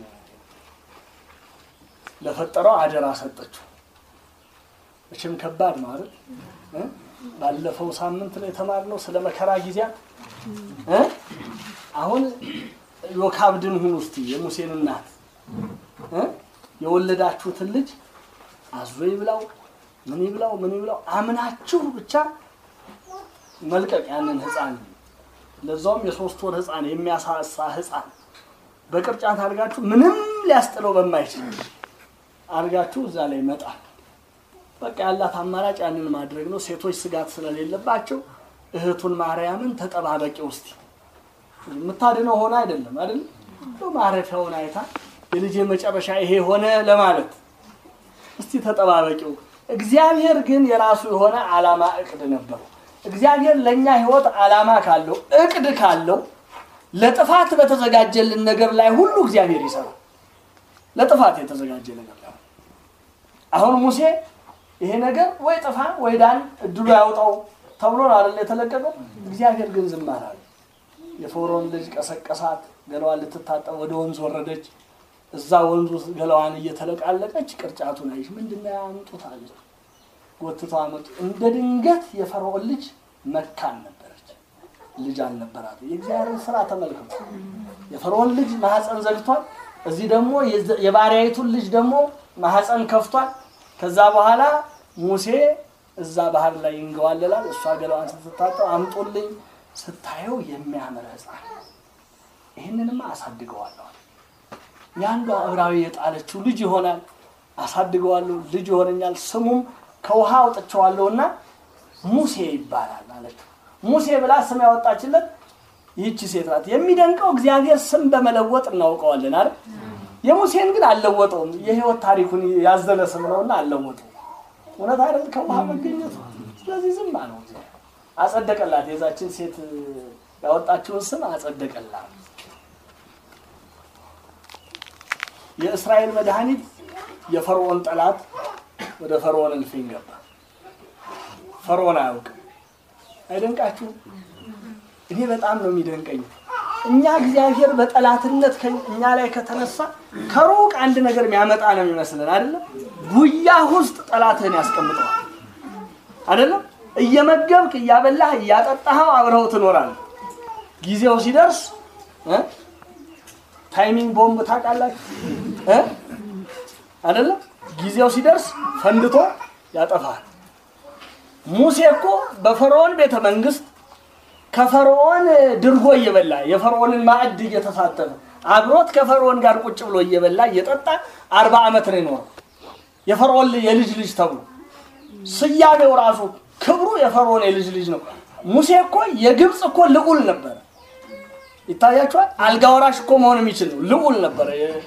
ለፈጠረው አደራ ሰጠችው። መቼም ከባድ ነው አይደል? እ? ባለፈው ሳምንት ላይ የተማርነው ስለ መከራ ጊዜያት እ? አሁን ዮካብድን ሁኑ እስቲ የሙሴን እናት እ? የወለዳችሁትን ልጅ አዞ ይብላው ምን ይብላው ምን ይብላው አምናችሁ ብቻ መልቀቅ ያንን ህፃን ለዛውም የሶስት ወር ህፃን የሚያሳሳ ህፃን በቅርጫት አድርጋችሁ ምንም ሊያስጥለው በማይችል አድርጋችሁ እዛ ላይ መጣል። በቃ ያላት አማራጭ ያንን ማድረግ ነው። ሴቶች ስጋት ስለሌለባቸው እህቱን ማርያምን ተጠባበቂ ውስጥ የምታድነው ሆነ አይደለም አይደለም እንደው ማረፊያውን አይታ የልጄ መጨረሻ ይሄ ሆነ ለማለት እስቲ ተጠባበቂው። እግዚአብሔር ግን የራሱ የሆነ ዓላማ እቅድ ነበረው። እግዚአብሔር ለእኛ ህይወት ዓላማ ካለው እቅድ ካለው ለጥፋት በተዘጋጀልን ነገር ላይ ሁሉ እግዚአብሔር ይሰራል። ለጥፋት የተዘጋጀ ነገር ላይ አሁን ሙሴ ይሄ ነገር ወይ ጥፋ ወይ ዳን እድሉ ያውጣው ተብሎ ነው አይደል የተለቀቀው። እግዚአብሔር ግን ዝም አላለ። የፈርዖን ልጅ ቀሰቀሳት፣ ገላዋን ልትታጠብ ወደ ወንዝ ወረደች። እዛ ወንዙ ውስጥ ገላዋን እየተለቃለቀች ቅርጫቱን አይሽ ምንድን ነው ያምጡት አለች። ጎትተው አመጡ። እንደ ድንገት የፈርዖን ልጅ መካን ነበረች፣ ልጅ አልነበራት። የእግዚአብሔርን ስራ ተመልክቶ የፈርዖን ልጅ ማህፀን ዘግቷል። እዚህ ደግሞ የባሪያይቱን ልጅ ደግሞ ማህፀን ከፍቷል። ከዛ በኋላ ሙሴ እዛ ባህር ላይ ይንገዋለላል። እሷ ገላዋን ስትታጠብ አምጡልኝ ስታየው የሚያምር ሕፃን ይህንንማ አሳድገዋለሁ። የአንዷ ዕብራዊ የጣለችው ልጅ ይሆናል፣ አሳድገዋለሁ፣ ልጅ ይሆነኛል፣ ስሙም ከውሃ አውጥቼዋለሁና ሙሴ ይባላል አለችው። ሙሴ ብላ ስም ያወጣችለት ይህቺ ሴት ናት። የሚደንቀው እግዚአብሔር ስም በመለወጥ እናውቀዋለን አይደል? የሙሴን ግን አልለወጠውም። የህይወት ታሪኩን ያዘለ ስም ነውና አልለወጠውም። እውነት አይደል? ከውሃ መገኘቱ። ስለዚህ ዝም አለው። አጸደቀላት። የዛችን ሴት ያወጣችውን ስም አጸደቀላት። የእስራኤል መድኃኒት የፈርዖን ጠላት ወደ ፈርዖን እልፍኝ ገባ። ፈርዖን አያውቅም። አይደንቃችሁም? እኔ በጣም ነው የሚደንቀኝ። እኛ እግዚአብሔር በጠላትነት እኛ ላይ ከተነሳ ከሩቅ አንድ ነገር የሚያመጣ ነው የሚመስለን አይደለም። ጉያ ውስጥ ጠላትህን ያስቀምጠዋል አይደለም። እየመገብክ እያበላህ እያጠጣኸው አብረኸው ትኖራለህ። ጊዜው ሲደርስ ታይሚንግ ቦምብ ታውቃላችሁ እ አይደለም ጊዜው ሲደርስ ፈንድቶ ያጠፋል። ሙሴ እኮ በፈርዖን ቤተ መንግስት ከፈርዖን ድርጎ እየበላ የፈርዖንን ማዕድ እየተሳተፈ አብሮት ከፈርዖን ጋር ቁጭ ብሎ እየበላ እየጠጣ አርባ ዓመት ነው የኖረው። የፈርዖን የልጅ ልጅ ተብሎ ስያሜው ራሱ ክብሩ የፈርዖን የልጅ ልጅ ነው። ሙሴ እኮ የግብፅ እኮ ልዑል ነበረ። ይታያችኋል። አልጋ ወራሽ እኮ መሆን የሚችል ነው። ልዑል ነበረ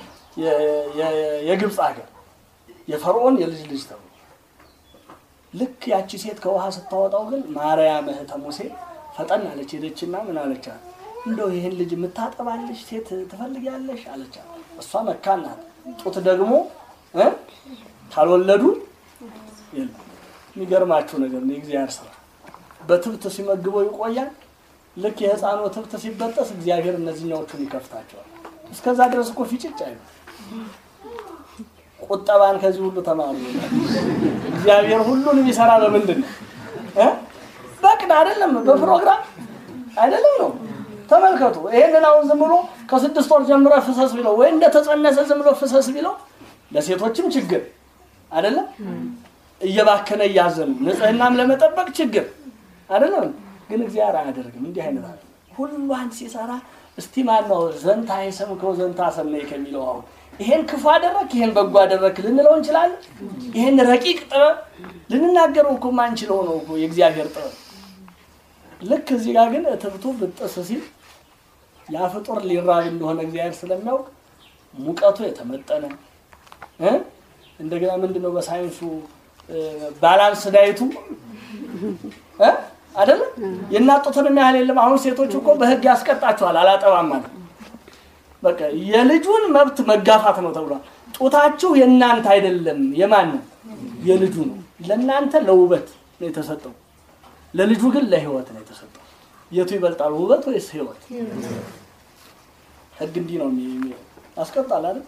የግብፅ ሀገር የፈርዖን የልጅ ልጅ ተብሎ ልክ ያቺ ሴት ከውሃ ስታወጣው ግን ማርያም እህተ ሙሴ ፈጠን አለች። ሄደችና ምን አለቻት? እንደው ይህን ልጅ የምታጠባለሽ ሴት ትፈልጊያለሽ አለቻት። እሷ መካን ናት። ጡት ደግሞ እ ካልወለዱ የለም። የሚገርማችሁ ነገር ነው የእግዚአብሔር ስራ። በትብት ሲመግበው ይቆያል። ልክ የህፃኑ ትብት ሲበጠስ እግዚአብሔር እነዚህኛዎቹን ይከፍታቸዋል። እስከዛ ድረስ እኮ ፊጭጭ አይሉ። ቁጠባን ከዚህ ሁሉ ተማሩ። እግዚአብሔር ሁሉን የሚሰራ በምንድን ነው? በቅድ አይደለም፣ በፕሮግራም አይደለም ነው። ተመልከቱ። ይሄንን አሁን ዝም ብሎ ከስድስት ወር ጀምሮ ፍሰስ ቢለው ወይ እንደተጸነሰ ዝም ብሎ ፍሰስ ቢለው ለሴቶችም ችግር አይደለም፣ እየባከነ እያዘኑ ንጽህናም ለመጠበቅ ችግር አይደለም። ግን እግዚአብሔር አያደርግም። እንዲህ አይነት አለ ሁሏን ሲሰራ እስቲ ማን ነው ዘንታ የሰምከው ዘንታ ሰማይ ከሚለው አሁን ይሄን ክፉ አደረክ ይሄን በጎ አደረክ ልንለው እንችላለን። ይሄን ረቂቅ ጥበብ ልንናገረው እኮ ማንችለው ነው እኮ የእግዚአብሔር ጥበብ። ልክ እዚህ ጋር ግን እትብቱ ብጥስ ሲል ያ ፍጡር ሊራብ እንደሆነ እግዚአብሔር ስለሚያውቅ ሙቀቱ የተመጠነ እ እንደገና ምንድነው በሳይንሱ ባላንስ ዳይቱ እ አይደለም የናጡትንም ያህል የለም። አሁን ሴቶች እኮ በህግ ያስቀጣቸዋል አላጠባም ማለት በቃ የልጁን መብት መጋፋት ነው ተብሏል። ጡታችሁ የእናንተ አይደለም፣ የማን ነው? የልጁ ነው። ለእናንተ ለውበት ነው የተሰጠው፣ ለልጁ ግን ለህይወት ነው የተሰጠው። የቱ ይበልጣል ውበት ወይስ ህይወት? ህግ እንዲህ ነው ያስቀጣል አይደል?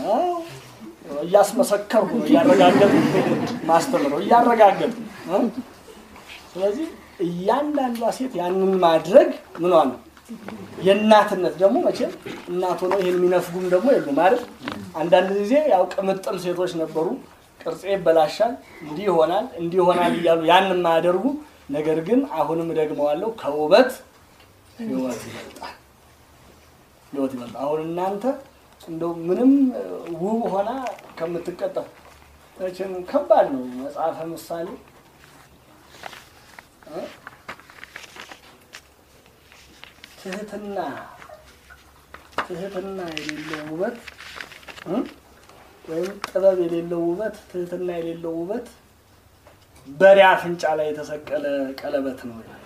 እያስመሰከርኩ ነው እያረጋገጡ ማስተምረው እያረጋገጡ ስለዚህ እያንዳንዷ ሴት ያንን ማድረግ ምኗ ነው የእናትነት ደግሞ መቼም እናት ሆነው ይህን የሚነፍጉም ደግሞ የሉም አይደል? አንዳንድ ጊዜ ያው ቅምጥል ሴቶች ነበሩ። ቅርጼ ይበላሻል፣ እንዲህ ይሆናል፣ እንዲህ ይሆናል እያሉ ያን የማያደርጉ ነገር ግን አሁንም ደግመዋለሁ ከውበት ህይወት ይበልጣል። ህይወት ይበልጣል። አሁን እናንተ እንደው ምንም ውብ ሆና ከምትቀጠፍ መቼም ከባድ ነው። መጽሐፈ ምሳሌ እ? ትህትና ትህትና የሌለው ውበት እ? ወይም ጥበብ የሌለው ውበት ትህትና የሌለው ውበት በሬ አፍንጫ ላይ የተሰቀለ ቀለበት ነው ይላል።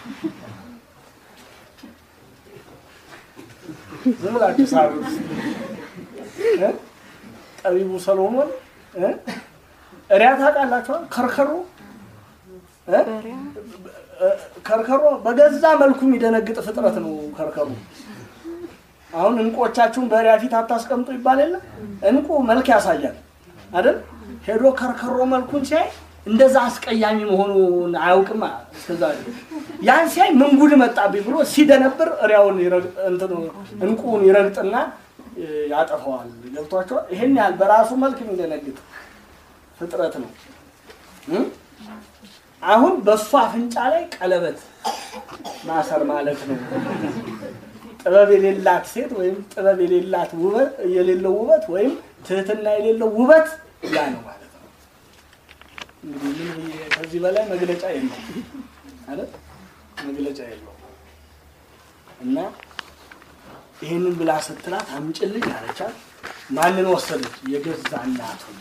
ዝም ብላችሁ ሳሉት እ? ጠቢቡ ሰሎሞን እ? እሪያ ታውቃላችኋል? ከርከሮ እ? ከርከሮ በገዛ መልኩ የሚደነግጥ ፍጥረት ነው። ከርከሮ አሁን እንቆቻችሁን በሪያ ፊት አታስቀምጡ ይባል የለ እንቁ መልክ ያሳያል አይደል? ሄዶ ከርከሮ መልኩን ሲያይ እንደዛ አስቀያሚ መሆኑን አያውቅም። እስከዛ ያን ሲያይ ምን ጉድ መጣብኝ ብሎ ሲደነብር እሪያውን ይረግ- እንትኑ እንቁን ይረግጥና እ፣ ያጠፋዋል። ገብቷቸዋል። ይሄን ያህል በራሱ መልክ የሚደነግጥ ፍጥረት ነው። እ? አሁን በእሱ አፍንጫ ላይ ቀለበት ማሰር ማለት ነው። ጥበብ የሌላት ሴት ወይም ጥበብ የሌላት ውበት የሌለው ውበት ወይም ትህትና የሌለው ውበት ያ ነው ማለት ነው። እንግዲህ ምን ብዬ ከዚህ በላይ መግለጫ የለው አይደል? መግለጫ የለው እና ይህንን ብላ ስትላት አምጭልኝ አለቻት። ማንን ወሰደች? የገዛ እናቱን።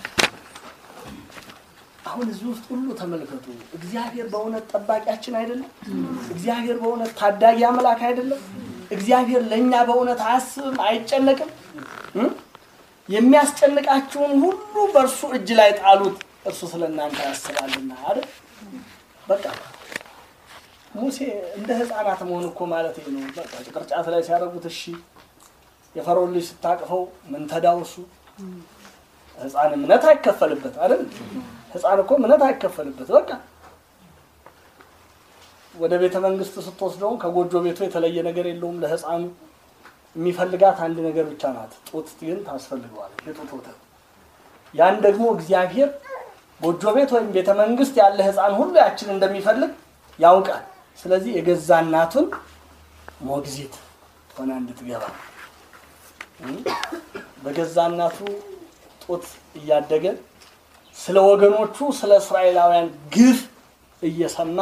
አሁን እዚህ ውስጥ ሁሉ ተመልከቱ። እግዚአብሔር በእውነት ጠባቂያችን አይደለም? እግዚአብሔር በእውነት ታዳጊ አምላክ አይደለም? እግዚአብሔር ለእኛ በእውነት አያስብም፣ አይጨነቅም? እ? የሚያስጨንቃችሁን ሁሉ በእርሱ እጅ ላይ ጣሉት፣ እርሱ ስለ እናንተ ያስባልና አይደል? በቃ ሙሴ እንደ ሕፃናት መሆን እኮ ማለት ይሄ ነው። በቃ ቅርጫት ላይ ሲያደርጉት እሺ፣ የፈርዖን ልጅ ስታቅፈው ምን ተዳውሱ ህፃን እምነት አይከፈልበት አይደል? ህፃን እኮ እምነት አይከፈልበት። በቃ ወደ ቤተ መንግስት ስትወስደውም ከጎጆ ቤቱ የተለየ ነገር የለውም። ለህፃኑ የሚፈልጋት አንድ ነገር ብቻ ናት፣ ጡት ግን ታስፈልገዋለች፣ የጡት ወተት። ያን ደግሞ እግዚአብሔር ጎጆ ቤት ወይም ቤተ መንግስት ያለ ህፃን ሁሉ ያችን እንደሚፈልግ ያውቃል። ስለዚህ የገዛ እናቱን ሞግዚት ሆና እንድትገባ እም፣ በገዛ እናቱ ጡት እያደገ ስለ ወገኖቹ ስለ እስራኤላውያን ግፍ እየሰማ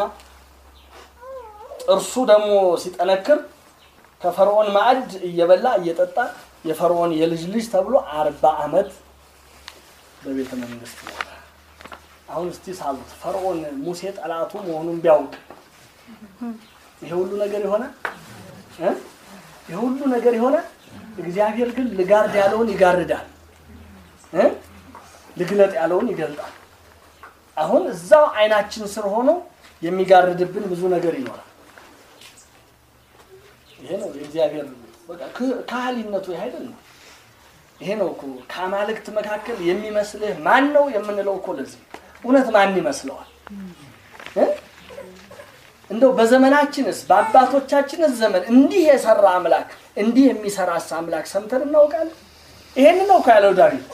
ጥርሱ ደግሞ ሲጠነክር ከፈርዖን ማዕድ እየበላ እየጠጣ የፈርዖን የልጅ ልጅ ተብሎ አርባ ዓመት በቤተ መንግስት ኖረ። አሁን እስቲ ሳሉት ፈርዖን ሙሴ ጠላቱ መሆኑን ቢያውቅ ይሄ ሁሉ ነገር ይሆናል እ? ይሄ ሁሉ ነገር ይሆናል። እግዚአብሔር ግን ልጋርድ ያለውን ይጋርዳል እ? ልግለጥ ያለውን ይገልጣል። አሁን እዛው አይናችን ስር ሆኖ የሚጋርድብን ብዙ ነገር ይኖራል። ይሄ ነው የእግዚአብሔር በቃ ክ- ካህሊነቱ ይሄ አይደለም። ይሄ ነው እኮ ከአማልክት መካከል የሚመስልህ ማን ነው የምንለው እኮ ለዚህ እውነት ማን ይመስለዋል እ? እንደው በዘመናችንስ በአባቶቻችንስ ዘመን እንዲህ የሰራ አምላክ እንዲህ የሚሰራስ አምላክ ሰምተን እናውቃለን? ይሄንን ነው እኮ ያለው ዳዊት።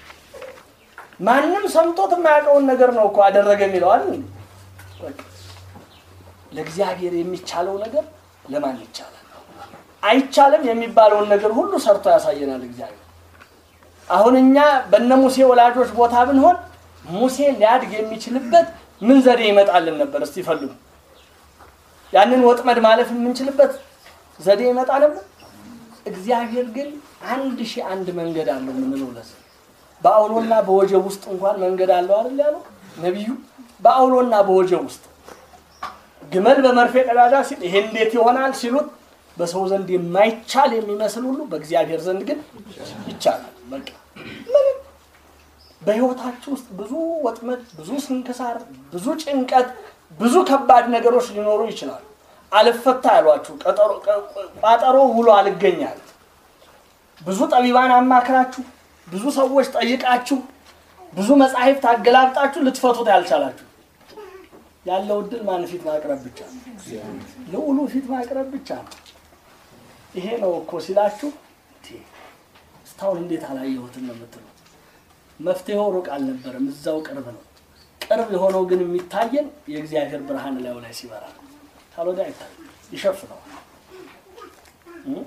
ማንም ሰምቶት የማያውቀውን ነገር ነው እኮ አደረገ የሚለው አይደል? በቃ ለእግዚአብሔር የሚቻለው ነገር ለማን ይቻላል? አይቻልም የሚባለውን ነገር ሁሉ ሰርቶ ያሳየናል እግዚአብሔር። አሁን እኛ በነ ሙሴ ወላጆች ቦታ ብንሆን ሙሴ ሊያድግ የሚችልበት ምን ዘዴ ይመጣልን ነበር? እስቲ ፈልጉ። ያንን ወጥመድ ማለፍ የምንችልበት ዘዴ ይመጣ ነበር። እግዚአብሔር ግን አንድ ሺህ አንድ መንገድ አለው የምንለው ለዚህ በአውሎና በወጀብ ውስጥ እንኳን መንገድ አለው አይደል ያለው ነቢዩ። በአውሎና በወጀብ ውስጥ ግመል በመርፌ ቀዳዳ ሲል ይሄ እንዴት ይሆናል ሲሉት በሰው ዘንድ የማይቻል የሚመስል ሁሉ በእግዚአብሔር ዘንድ ግን ይቻላል። በቃ ምንም በህይወታችሁ ውስጥ ብዙ ወጥመድ፣ ብዙ ስንክሳር፣ ብዙ ጭንቀት፣ ብዙ ከባድ ነገሮች ሊኖሩ ይችላሉ። አልፈታ ያሏችሁ ቀጠሮ ቋጠሮ ውሎ አልገኛል ብዙ ጠቢባን አማክራችሁ ብዙ ሰዎች ጠይቃችሁ ብዙ መጻሕፍት አገላብጣችሁ ልትፈቱት ያልቻላችሁ ያለው እድል ማን ፊት ማቅረብ ብቻ ነው። ልዑሉ ፊት ማቅረብ ብቻ ነው። ይሄ ነው እኮ ሲላችሁ እንዴ፣ እስካሁን እንዴት አላየሁትም ነው የምትሉ። መፍትሄው ሩቅ አልነበረም፣ እዛው ቅርብ ነው። ቅርብ የሆነው ግን የሚታየን የእግዚአብሔር ብርሃን ላዩ ላይ ሲበራ ነው። ካልወዲያ አይታይም፣ ይሸፍነዋል። እ?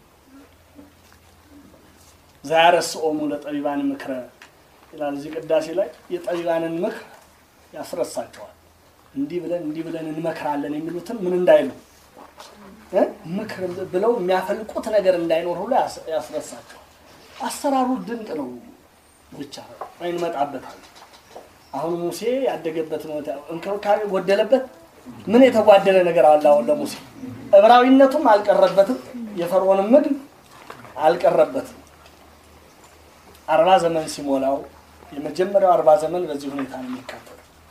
ዛያረስኦሙ ለጠቢባን ምክረ ይላል እዚህ ቅዳሴ ላይ የጠቢባንን ምክር ያስረሳቸዋል። እንዲህ ብለን እንዲህ ብለን እንመክራለን የሚሉትን ምን እንዳይሉ እ? ምክር ብለው የሚያፈልቁት ነገር እንዳይኖር ሁሉ ያስ- ያስረሳቸዋል። አሰራሩ ድንቅ ነው። ብቻ እንመጣበታለን። አሁን ሙሴ ያደገበት ነው እንክብካቤ ጎደለበት። ምን የተጓደለ ነገር አለ? አሁን ለሙሴ ዕብራዊነቱም አልቀረበትም፣ የፈርዖንም ምግብ አልቀረበትም። አርባ ዘመን ሲሞላው የመጀመሪያው አርባ ዘመን በዚህ ሁኔታ ነው የሚካተለው።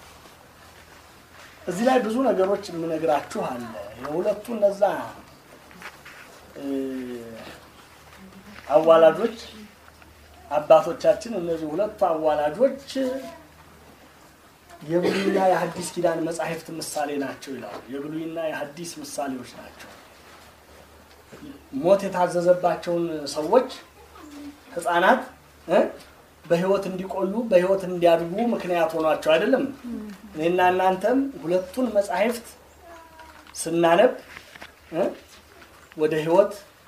እዚህ ላይ ብዙ ነገሮች የምነግራችሁ አለ። የሁለቱ እነዛ እ፣ አዋላጆች አባቶቻችን እነዚህ ሁለቱ አዋላጆች የብሉይና የሐዲስ ኪዳን መጻሕፍት ምሳሌ ናቸው ይላሉ። የብሉይና የሐዲስ ምሳሌዎች ናቸው። ሞት የታዘዘባቸውን ሰዎች ሕፃናት እ በሕይወት እንዲቆዩ በሕይወት እንዲያድጉ ምክንያት ሆኗቸው አይደለም። እኔና እናንተም ሁለቱን መጻሕፍት ስናነብ እ ወደ ሕይወት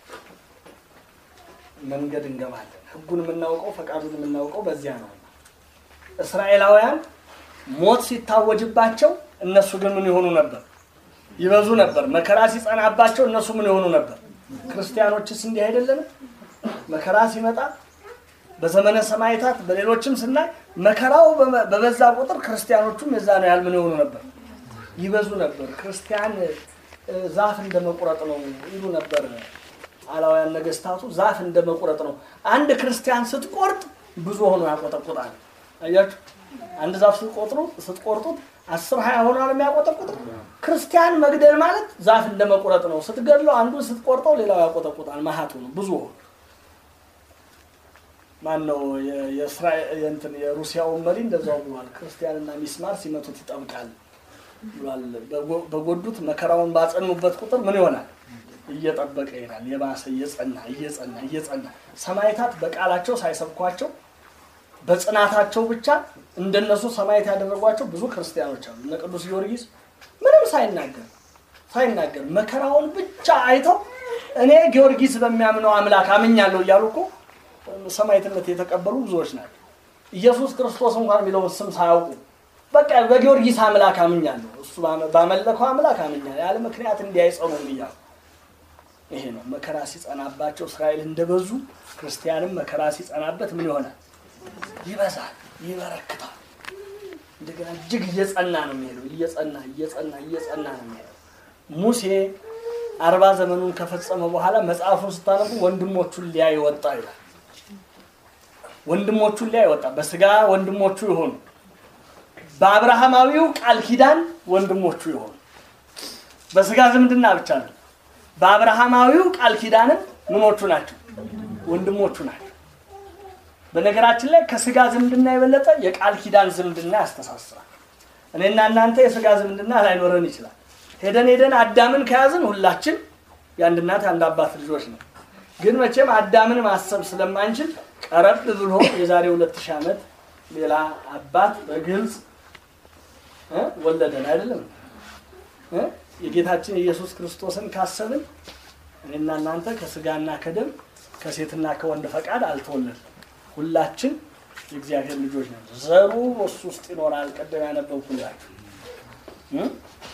መንገድ እንገባለን። ሕጉን የምናውቀው ፈቃዱን የምናውቀው በዚያ ነው። እስራኤላውያን ሞት ሲታወጅባቸው እነሱ ግን ምን ይሆኑ ነበር? ይበዙ ነበር። መከራ ሲጸናባቸው እነሱ ምን ይሆኑ ነበር? ክርስቲያኖችስ እንዲህ አይደለንም? መከራ ሲመጣ በዘመነ ሰማዕታት በሌሎችም ስናይ መከራው በመ- በበዛ ቁጥር ክርስቲያኖቹም የዛ ነው ያህል ምን ይሆኑ ነበር? ይበዙ ነበር። ክርስቲያን እ፣ ዛፍ እንደ መቁረጥ ነው ይሉ ነበር አላውያን ነገስታቱ። ዛፍ እንደ መቁረጥ ነው። አንድ ክርስቲያን ስትቆርጥ ብዙ ሆኖ ያቆጠቁጣል። አያችሁ፣ አንድ ዛፍ ስትቆጥሩ ስትቆርጡት አስር ሀያ ሆኗል የሚያቆጠቁጥ። ክርስቲያን መግደል ማለት ዛፍ እንደ መቁረጥ ነው። ስትገድለው አንዱን ስትቆርጠው ሌላው ያቆጠቁጣል። መሀቱ ነው ብዙ ሆኖ ማን ነው የ- የእስራኤል የእንትን የሩሲያውን መሪ እንደዛው ብሏል። ክርስቲያንና ሚስማር ሲመቱት ይጠብቃል ብሏል። በጎ- በጎዱት መከራውን ባጸኑበት ቁጥር ምን ይሆናል? እየጠበቀ ይሄዳል። የባሰ እየጸና እየጸና እየጸና ሰማዕታት በቃላቸው ሳይሰብኳቸው በጽናታቸው ብቻ እንደነሱ ሰማዕት ያደረጓቸው ብዙ ክርስቲያኖች አሉ። እነ ቅዱስ ጊዮርጊስ ምንም ሳይናገር ሳይናገር መከራውን ብቻ አይተው እኔ ጊዮርጊስ በሚያምነው አምላክ አምኛለሁ እያሉ እኮ ሰማዕትነት የተቀበሉ ብዙዎች ናቸው። ኢየሱስ ክርስቶስ እንኳን የሚለውን ስም ሳያውቁ በቃ በጊዮርጊስ አምላክ አምኛለሁ፣ እሱ ባመ- ባመለከው አምላክ አምኛለሁ፣ ያለ ምክንያት እንዲህ አይጸኑም እያሉ ይሄ ነው መከራ ሲጸናባቸው እስራኤል እንደበዙ ክርስቲያንም መከራ ሲጸናበት ምን ይሆናል? ይበዛል፣ ይበረክታል። እንደገና እጅግ እየጸና ነው የሚሄደው። እየጸና እየጸና እየጸና ነው የሚሄደው። ሙሴ አርባ ዘመኑን ከፈጸመ በኋላ መጽሐፉን ስታነቡ ወንድሞቹን ሊያይ ወጣ ይላል። ወንድሞቹን ሊያይ ወጣ። በስጋ ወንድሞቹ የሆኑ በአብርሃማዊው ቃል ኪዳን ወንድሞቹ የሆኑ በስጋ ዝምድና ብቻ ነው። በአብርሃማዊው ቃል ኪዳንም ምኖቹ ናቸው? ወንድሞቹ ናቸው። በነገራችን ላይ ከስጋ ዝምድና የበለጠ የቃል ኪዳን ዝምድና ያስተሳስራል። እኔና እናንተ የስጋ ዝምድና ላይኖረን ይችላል። ሄደን ሄደን አዳምን ከያዝን ሁላችን የአንድ እናት የአንድ አባት ልጆች ነው። ግን መቼም አዳምን ማሰብ ስለማንችል ቀረብ ብሎ የዛሬ ሁለት ሺህ ዓመት ሌላ አባት በግልጽ እ ወለደን አይደለም እ የጌታችን የኢየሱስ ክርስቶስን ካሰብን እኔና እናንተ ከስጋና ከደም ከሴትና ከወንድ ፈቃድ አልተወለድም። ሁላችን የእግዚአብሔር ልጆች ነን። ዘሩ በሱ ውስጥ ይኖራል። ቀደም ያነበብኩላችሁ እ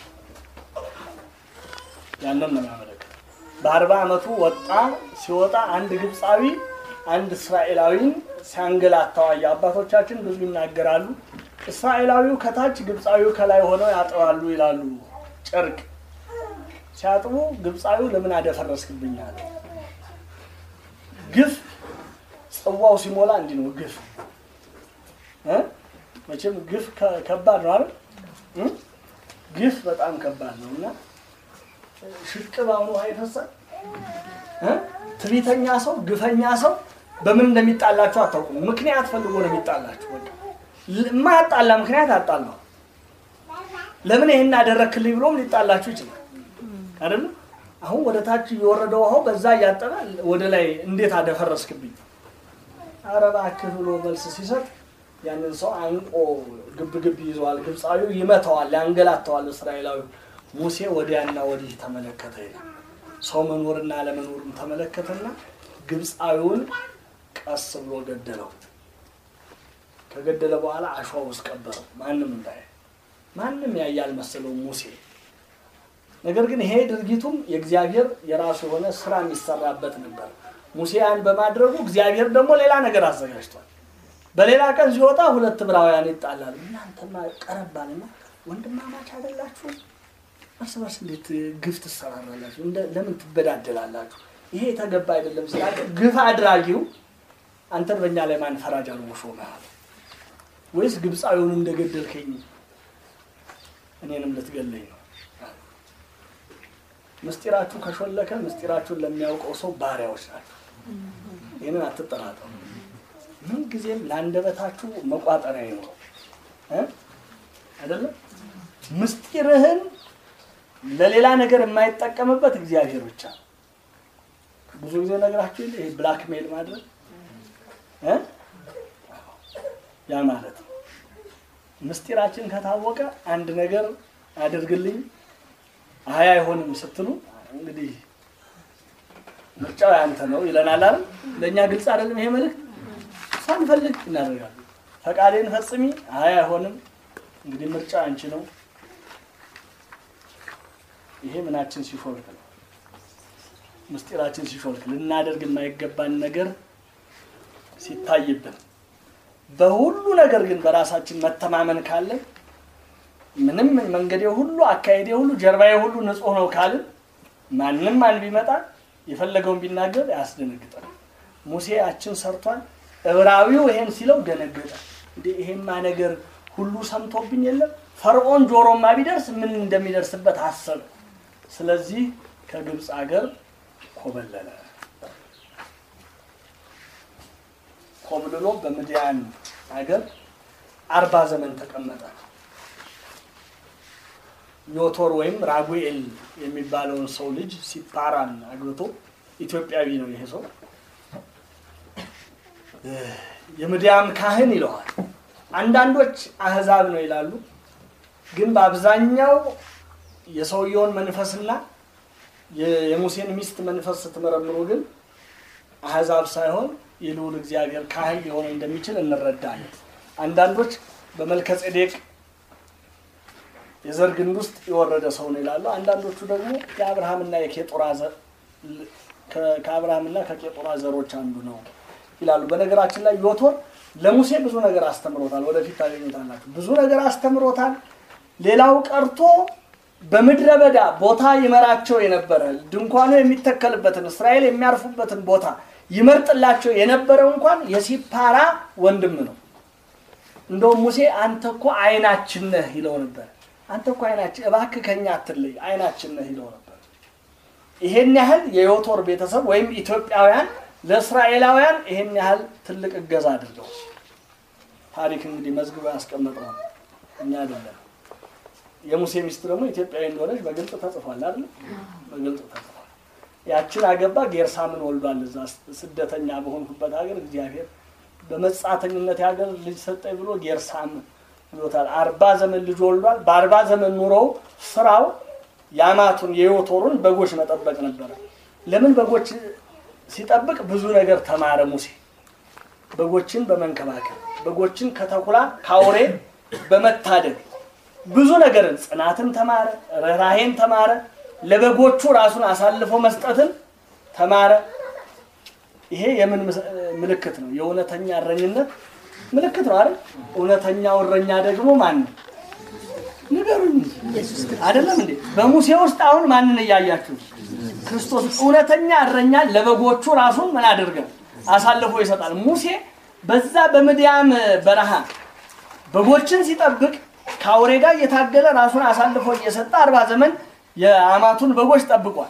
ያንን ነው የሚያመለክተው። በአርባ ዓመቱ ወጣ። ሲወጣ አንድ ግብፃዊ አንድ እስራኤላዊን ሲያንገላታው አየ። አባቶቻችን ብዙ ይናገራሉ። እስራኤላዊው ከታች ግብፃዊው ከላይ ሆነው ያጥባሉ ይላሉ። ጨርቅ ሲያጥቡ ግብፃዊው ለምን አደፈረስክብኛል? ግፍ ጽዋው ሲሞላ እንዲህ ነው ግፍ እ መቼም ግፍ ከ- ከባድ ነው አይደል እ? ግፍ በጣም ከባድ ነው እና ሽቅብ አሁኑ ውሃ ይፈሳል እ? ትዕቢተኛ ሰው ግፈኛ ሰው በምን እንደሚጣላችሁ አታውቁም ምክንያት ፈልጎ ነው የሚጣላችሁ በቃ ል- የማያጣላ ምክንያት አጣላው ለምን ይሄን አደረክልኝ ብሎም ሊጣላችሁ ይችላል አይደል አሁን ወደ ታች እየወረደ ውሃው በዛ እያጠበ ወደ ላይ እንዴት አደፈረስክብኝ? ኧረ እባክህ ብሎ መልስ ሲሰጥ ያንን ሰው አንቆ ግብ ግብ ይዘዋል። ግብፃዊው ይመታዋል፣ ያንገላተዋል። እስራኤላዊ ሙሴ ወዲያና ወዲህ ተመለከተ ይላል። ሰው መኖርና አለመኖሩን ተመለከተና ግብፃዊውን ቀስ ብሎ ገደለው። ከገደለ በኋላ አሸዋ ውስጥ ቀበረው። ማንም እንዳየ ማንም ያየ አልመሰለውም ሙሴ። ነገር ግን ይሄ ድርጊቱም የእግዚአብሔር የራሱ የሆነ ስራ የሚሰራበት ነበር። ሙሴ ያን በማድረጉ እግዚአብሔር ደግሞ ሌላ ነገር አዘጋጅቷል። በሌላ ቀን ሲወጣ ሁለት ዕብራውያን ይጣላሉ። እናንተማ ቀረባልና ወንድማማች አይደላችሁ? እርስ በርስ እንዴት ግፍ ትሰራራላችሁ? እንደ- ለምን ትበዳደላላችሁ? ይሄ የተገባ አይደለም ስላለ ግፍ አድራጊው አንተን በእኛ ላይ ማን ፈራጅ አድርጎ ሾመሃል? ወይስ ግብፃዊውን እንደገደልከኝ እኔንም ልትገለኝ ነው? ምስጢራችሁ ከሾለከ ምስጢራችሁን ለሚያውቀው ሰው ባሪያዎች ናቸው። ይህንን አትጠራጠሩ። ምን ጊዜም ለአንደበታችሁ መቋጠሪያ ይኖረው እ አይደለም ምስጢርህን ለሌላ ነገር የማይጠቀምበት እግዚአብሔር ብቻ ነው። ብዙ ጊዜ ነግራችሁ የለ ይሄ ብላክሜል ማድረግ እ ያ ማለት ነው። ምስጢራችን ከታወቀ አንድ ነገር አድርግልኝ አይ አይሆንም ስትሉ እንግዲህ ምርጫው ያንተ ነው ይለናል አይደል? ለእኛ ግልጽ አይደለም ይሄ መልእክት። ሳንፈልግ እናደርጋለን። ፈቃዴን ፈጽሚ፣ አይ አይሆንም፣ እንግዲህ ምርጫው አንቺ ነው። ይሄ ምናችን ሲሾልክ ነው፣ ምስጢራችን ሲሾልክ፣ ልናደርግ የማይገባን ነገር ሲታይብን። በሁሉ ነገር ግን በራሳችን መተማመን ካለን ምንም መንገዴ ሁሉ አካሄዴ ሁሉ ጀርባዬ ሁሉ ንጹሕ ነው ካልን ማንም ማን ቢመጣ የፈለገውን ቢናገር ያስደነግጣል። ሙሴ ያችን ሰርቷል። ዕብራዊው ይሄን ሲለው ደነገጠ። እንዴ ይሄማ ነገር ሁሉ ሰምቶብኝ የለም ፈርዖን ጆሮማ ቢደርስ ምን እንደሚደርስበት አሰበ። ስለዚህ ከግብፅ አገር ኮበለለ። ኮብልሎ በምድያን አገር አርባ ዘመን ተቀመጠ። ዮቶር ወይም ራጉኤል የሚባለውን ሰው ልጅ ሲፓራን አግብቶ ኢትዮጵያዊ ነው ይሄ ሰው። የምድያም ካህን ይለዋል። አንዳንዶች አህዛብ ነው ይላሉ። ግን በአብዛኛው የሰውየውን መንፈስና የ- የሙሴን ሚስት መንፈስ ስትመረምሩ ግን አህዛብ ሳይሆን የልዑል እግዚአብሔር ካህን ሊሆን እንደሚችል እንረዳለን። አንዳንዶች በመልከ ጼዴቅ የዘር ግንድ ውስጥ የወረደ ሰው ነው ይላሉ። አንዳንዶቹ ደግሞ የአብርሃምና የኬጦራ ዘ- ከ- ከአብርሃምና ከኬጦራ ዘሮች አንዱ ነው ይላሉ። በነገራችን ላይ ዮቶር ለሙሴ ብዙ ነገር አስተምሮታል። ወደፊት ታገኙታላችሁ። ብዙ ነገር አስተምሮታል። ሌላው ቀርቶ በምድረ በዳ ቦታ ይመራቸው የነበረ ድንኳኑ የሚተከልበትን እስራኤል የሚያርፉበትን ቦታ ይመርጥላቸው የነበረው እንኳን የሲፓራ ወንድም ነው። እንደውም ሙሴ አንተ እኮ አይናችን ነህ ይለው ነበር። አንተ እኮ አይናችን እባክህ ከኛ አትለይ አይናችን ነህ ይለው ነበር። ይሄን ያህል የዮቶር ቤተሰብ ወይም ኢትዮጵያውያን ለእስራኤላውያን ይሄን ያህል ትልቅ እገዛ አድርገው ታሪክ እንግዲህ መዝግቦ ያስቀመጠው ነው፣ እኛ አይደለም። የሙሴ ሚስት ደግሞ ኢትዮጵያዊ እንደሆነች በግልጽ ተጽፏል አይደል? በግልጽ ተጽፏል። ያችን አገባ፣ ጌርሳምን ወልዷል። እዛ ስደተኛ በሆንኩበት ሀገር እግዚአብሔር በመጻተኝነት ሀገር ልጅ ሰጠኝ ብሎ ጌርሳም ብሎታል። አርባ ዘመን ልጅ ወልዷል። በአርባ ዘመን ኑሮው ስራው የአማቱን የዮቶሩን በጎች መጠበቅ ነበረ። ለምን በጎች ሲጠብቅ ብዙ ነገር ተማረ ሙሴ። በጎችን በመንከባከብ በጎችን ከተኩላ ከአውሬ በመታደግ ብዙ ነገርን ጽናትን ተማረ፣ ርኅራሄን ተማረ፣ ለበጎቹ ራሱን አሳልፎ መስጠትን ተማረ። ይሄ የምን ምስ- ምልክት ነው? የእውነተኛ እረኝነት ምልክት ነው አይደል? እውነተኛው እረኛ ደግሞ ማን ነው? ንገሩኝ እንጂ አይደለም እንዴ? በሙሴ ውስጥ አሁን ማንን እያያችሁ? ክርስቶስ እውነተኛ እረኛ ለበጎቹ ራሱን ምን አድርገው አሳልፎ ይሰጣል። ሙሴ በዛ በምድያም በረሃ በጎችን ሲጠብቅ ከአውሬ ጋር እየታገለ ራሱን አሳልፎ እየሰጠ አርባ ዘመን የአማቱን በጎች ጠብቋል።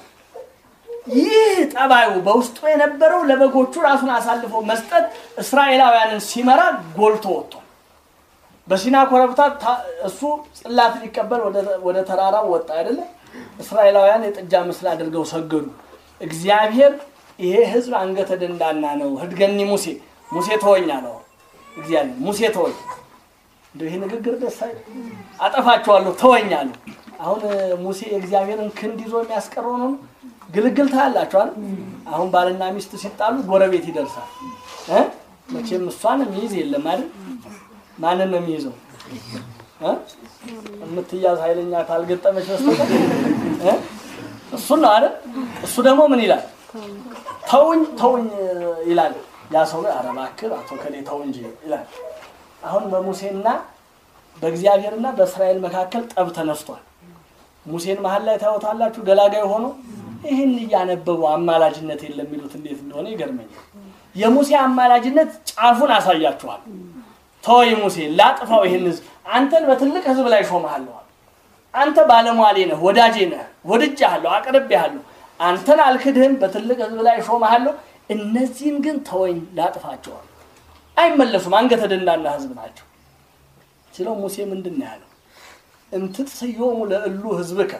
ይህ ጠባዩ በውስጡ የነበረው ለበጎቹ ራሱን አሳልፎ መስጠት እስራኤላውያንን ሲመራ ጎልቶ ወጥቷል። በሲና ኮረብታ ታ- እሱ ጽላት ሊቀበል ወደ- ወደ ተራራው ወጣ አይደለም። እስራኤላውያን የጥጃ ምስል አድርገው ሰገዱ። እግዚአብሔር ይሄ ህዝብ አንገተ ደንዳና ነው፣ ህድገኒ ሙሴ ሙሴ ተወኝ አለው። እግዚአብሔር ሙሴ ተወኝ። እንደው ይሄ ንግግር ደስ አይል? አጠፋቸዋለሁ ተወኝ አለው። አሁን ሙሴ የእግዚአብሔርን ክንድ ይዞ የሚያስቀረው ነው። ግልግል ታያላችኋል። አሁን ባልና ሚስት ሲጣሉ ጎረቤት ይደርሳል። እ? መቼም እሷን የሚይዝ የለም አይደል? ማንን ነው የሚይዘው? እ? የምትያዝ ኃይለኛ ካልገጠመች በስተቀር እ? እሱን ነው አይደል? እሱ ደግሞ ምን ይላል? ተውኝ ተውኝ ይላል። ያ ሰው ኧረ እባክህ አቶ ከሌ ተው እንጂ ይላል። አሁን በሙሴና በእግዚአብሔርና በእስራኤል መካከል ጠብ ተነስቷል። ሙሴን መሀል ላይ ታዩታላችሁ ገላጋይ ሆኖ ይህን እያነበቡ አማላጅነት የለም የሚሉት እንዴት እንደሆነ ይገርመኛል። የሙሴ አማላጅነት ጫፉን አሳያችኋል። ተወይ ሙሴ ላጥፋው ይህን ህዝብ አንተን በትልቅ ህዝብ ላይ ሾመሃለሁ። አንተ ባለሟሌ ነህ፣ ወዳጄ ነህ፣ ወድጄሃለሁ፣ አቅርቤሃለሁ። አንተን አልክድህም፣ በትልቅ ህዝብ ላይ ሾመሃለሁ። እነዚህን ግን ተወኝ ላጥፋቸዋል። አይመለሱም፣ አንገተ ደንዳና ህዝብ ናቸው ሲለው ሙሴ ምንድን ነው ያለው? እንትትስዮሙ ለእሉ ህዝብከ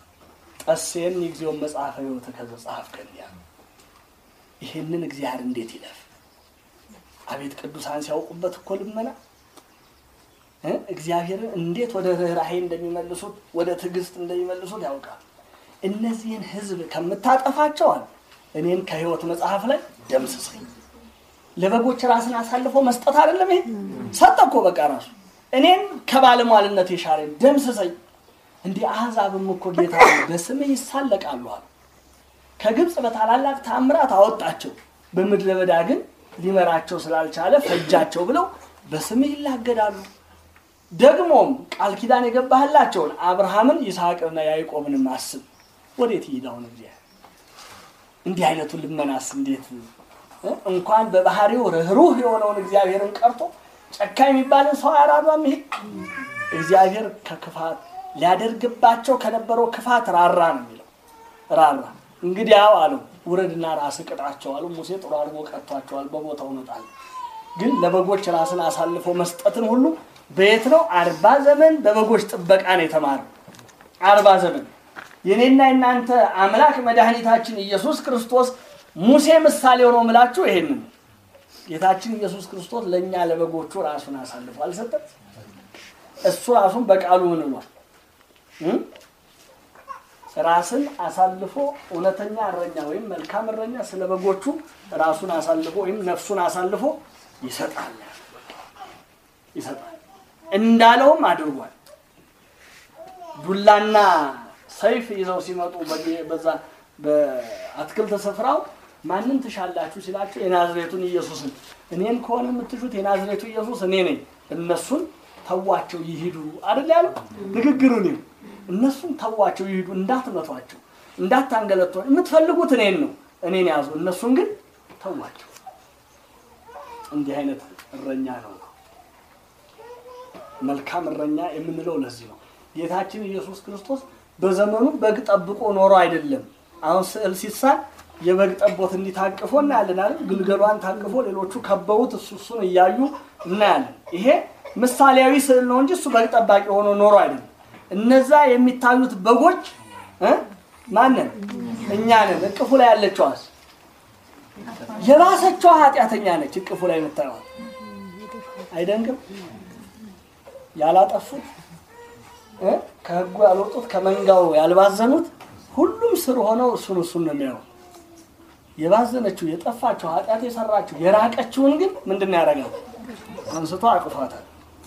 ጠሴን የጊዜውን መጽሐፈ ህይወት ከዘጸሐፍከኒ ያለው ይህንን እግዚአብሔር እንዴት ይለፍ? አቤት ቅዱሳን ሲያውቁበት እኮ ልመና እ እግዚአብሔርን እንዴት ወደ ርኅራሄ እንደሚመልሱት ወደ ትዕግስት እንደሚመልሱት ያውቃል። እነዚህን ህዝብ ከምታጠፋቸው አለ እኔን ከህይወት መጽሐፍ ላይ ደምስሰኝ። ለበጎች ራስን አሳልፎ መስጠት አይደለም ይሄ ሰጠ እኮ በቃ ራሱ እኔን ከባለሟልነት የሻረኝ ደምስሰኝ። እንዲህ አሕዛብም እኮ ጌታ በስምህ ይሳለቃሉ አሉ። ከግብፅ በታላላቅ ታምራት አወጣቸው፣ በምድረ በዳ ግን ሊመራቸው ስላልቻለ ፈጃቸው ብለው በስምህ ይላገዳሉ። ደግሞም ቃል ኪዳን የገባህላቸውን አብርሃምን ይስሐቅንና ያዕቆብንም አስብ። ወዴት ይሄዳውን እግዚአብሔር እንዲህ አይነቱን ልመናስ እንዴት እ? እንኳን በባህሪው ርኅሩህ የሆነውን እግዚአብሔርን ቀርቶ ጨካኝ የሚባልን ሰው አያራራም። ይሄ እግዚአብሔር ከክፋት ሊያደርግባቸው ከነበረው ክፋት ራራ ነው የሚለው ራራ። እንግዲያው አለው ውረድና ራስ ቅጣቸው አሉ። ሙሴ ጥሩ አድርጎ ቀጥቷቸዋል። በቦታው ነጣል። ግን ለበጎች ራስን አሳልፎ መስጠትን ሁሉ በየት ነው? አርባ ዘመን በበጎች ጥበቃ ነው የተማረው። አርባ ዘመን የኔና የናንተ አምላክ መድኃኒታችን ኢየሱስ ክርስቶስ ሙሴ ምሳሌ ሆኖ ምላችሁ ይሄንን ጌታችን ኢየሱስ ክርስቶስ ለእኛ ለበጎቹ ራሱን አሳልፎ አልሰጠም። እሱ ራሱን በቃሉ ምን ብሏል? እም? ራስን አሳልፎ እውነተኛ እረኛ ወይም መልካም እረኛ ስለ በጎቹ ራሱን አሳልፎ ወይም ነፍሱን አሳልፎ ይሰጣል ይሰጣል እንዳለውም አድርጓል። ዱላና ሰይፍ ይዘው ሲመጡ በ- በዛ በአትክልት ስፍራው ማንን ትሻላችሁ ሲላቸው የናዝሬቱን ኢየሱስን እኔን ከሆነ የምትሹት የናዝሬቱ ኢየሱስ እኔ ነኝ እነሱን ተዋቸው ይሂዱ አይደል ያለው ንግግሩ ነው እነሱን ተዋቸው ይሂዱ እንዳትመቷቸው እንዳታንገለቷቸው የምትፈልጉት እኔን ነው እኔን ያዙ እነሱን ግን ተዋቸው እንዲህ አይነት እረኛ ነው መልካም እረኛ የምንለው ለዚህ ነው ጌታችን ኢየሱስ ክርስቶስ በዘመኑ በግ ጠብቆ ኖሮ አይደለም አሁን ስዕል ሲሳል የበግ ጠቦት እንዲታቅፎ እናያለን አይደል ግልገሏን ታቅፎ ሌሎቹ ከበውት እሱ እሱን እያዩ እናያለን ይሄ ምሳሌያዊ ስዕል ነው እንጂ እሱ በግ ጠባቂ ሆኖ ኖሮ አይደለም እነዛ የሚታዩት በጎች እ ማንን እኛ ነን እቅፉ ላይ ያለችዋስ የባሰችዋ ኃጢአተኛ ነች እቅፉ ላይ የምታየዋል አይደንግም ያላጠፉት እ ከህጉ ያልወጡት ከመንጋው ያልባዘኑት ሁሉም ስር ሆነው እሱን እሱን ነው የሚያው የባዘነችው የጠፋችው ኃጢአት የሰራችው የራቀችውን ግን ምንድን ነው ያደርጋል አንስቶ አቅፏታል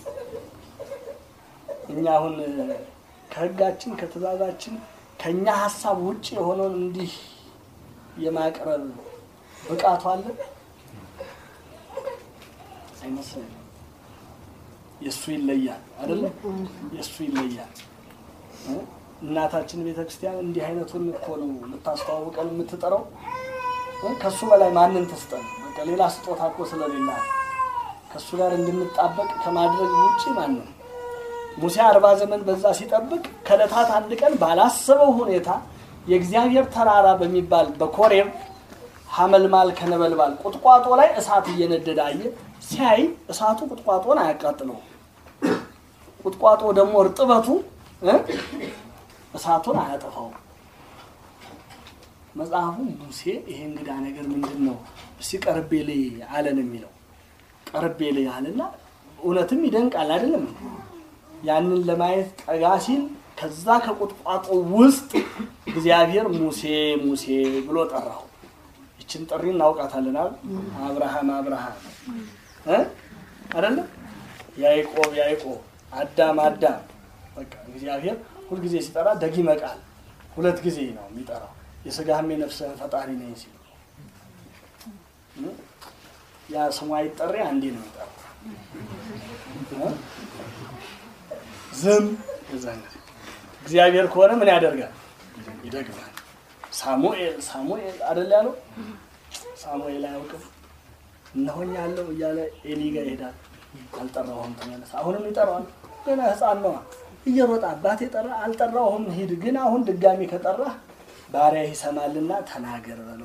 እኛ አሁን ከህጋችን ከትእዛዛችን ከእኛ ሀሳብ ውጭ የሆነውን እንዲህ የማቅረብ ብቃቱ አለ አይመስለኝም የእሱ ይለያል አይደለም የእሱ ይለያል እ? እናታችን ቤተ ክርስቲያን እንዲህ አይነቱን እኮ ነው የምታስተዋውቀን የምትጠራው እ? ከእሱ በላይ ማንን ትስጠን በቃ ሌላ ስጦታ እኮ ስለሌላ ከእሱ ጋር እንድንጣበቅ ከማድረግ ውጭ ማንም ሙሴ አርባ ዘመን በዛ ሲጠብቅ ከዕለታት አንድ ቀን ባላሰበው ሁኔታ የእግዚአብሔር ተራራ በሚባል በኮሬብ ሐመልማል ከነበልባል ቁጥቋጦ ላይ እሳት እየነደደ አየ። ሲያይ እሳቱ ቁጥቋጦን አያቃጥለውም። ቁጥቋጦ ደግሞ እርጥበቱ እ እሳቱን አያጠፋውም። መጽሐፉ ሙሴ ይሄ እንግዳ ነገር ምንድን ነው እስቲ ቀርቤ ልይ አለን የሚለው ቀርቤ ልይ አለና እውነትም ይደንቃል አይደለም ያንን ለማየት ጠጋ ሲል ከዛ ከቁጥቋጦ ውስጥ እግዚአብሔር ሙሴ ሙሴ ብሎ ጠራው ይችን ጥሪ እናውቃታለን አይደል አብርሃም አብርሃም እ አይደለም ያዕቆብ ያዕቆብ አዳም አዳም በቃ እግዚአብሔር ሁልጊዜ ሲጠራ ደጊመ ቃል ሁለት ጊዜ ነው የሚጠራው የስጋህም የነፍስህን ፈጣሪ ነኝ ሲል እ? ያ ስሙ አይጠሪ አንዴ ነው የሚጠራው እ? ዝም የዛን ጊዜ እግዚአብሔር ከሆነ ምን ያደርጋል ይደግማል ሳሙኤል ሳሙኤል አደል ያለው ሳሙኤል አያውቅም እነሆኝ ያለው እያለ ኤሊ ጋር ይሄዳል አልጠራሁም ተመለስ አሁንም ይጠራዋል ገና ህፃን ነዋ እየሮጠ አባቴ ጠራ አልጠራሁም ሂድ ግን አሁን ድጋሚ ከጠራ ባሪያ ይሰማልና ተናገር በለው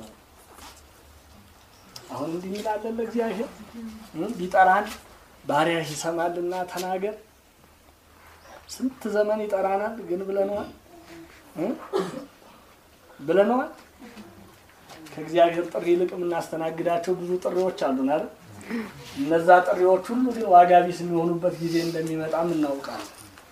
አሁን እንዲህ ይላለን ለእግዚአብሔር እ? ቢጠራን ባሪያ ይሰማልና ተናገር ስንት ዘመን ይጠራናል ግን ብለነዋል እ? ብለነዋል ከእግዚአብሔር ጥሪ ይልቅ የምናስተናግዳቸው ብዙ ጥሪዎች አሉን አይደል እነዛ ጥሪዎች ሁሉ ግን ዋጋ ቢስ የሚሆኑበት ጊዜ እንደሚመጣም እናውቃለን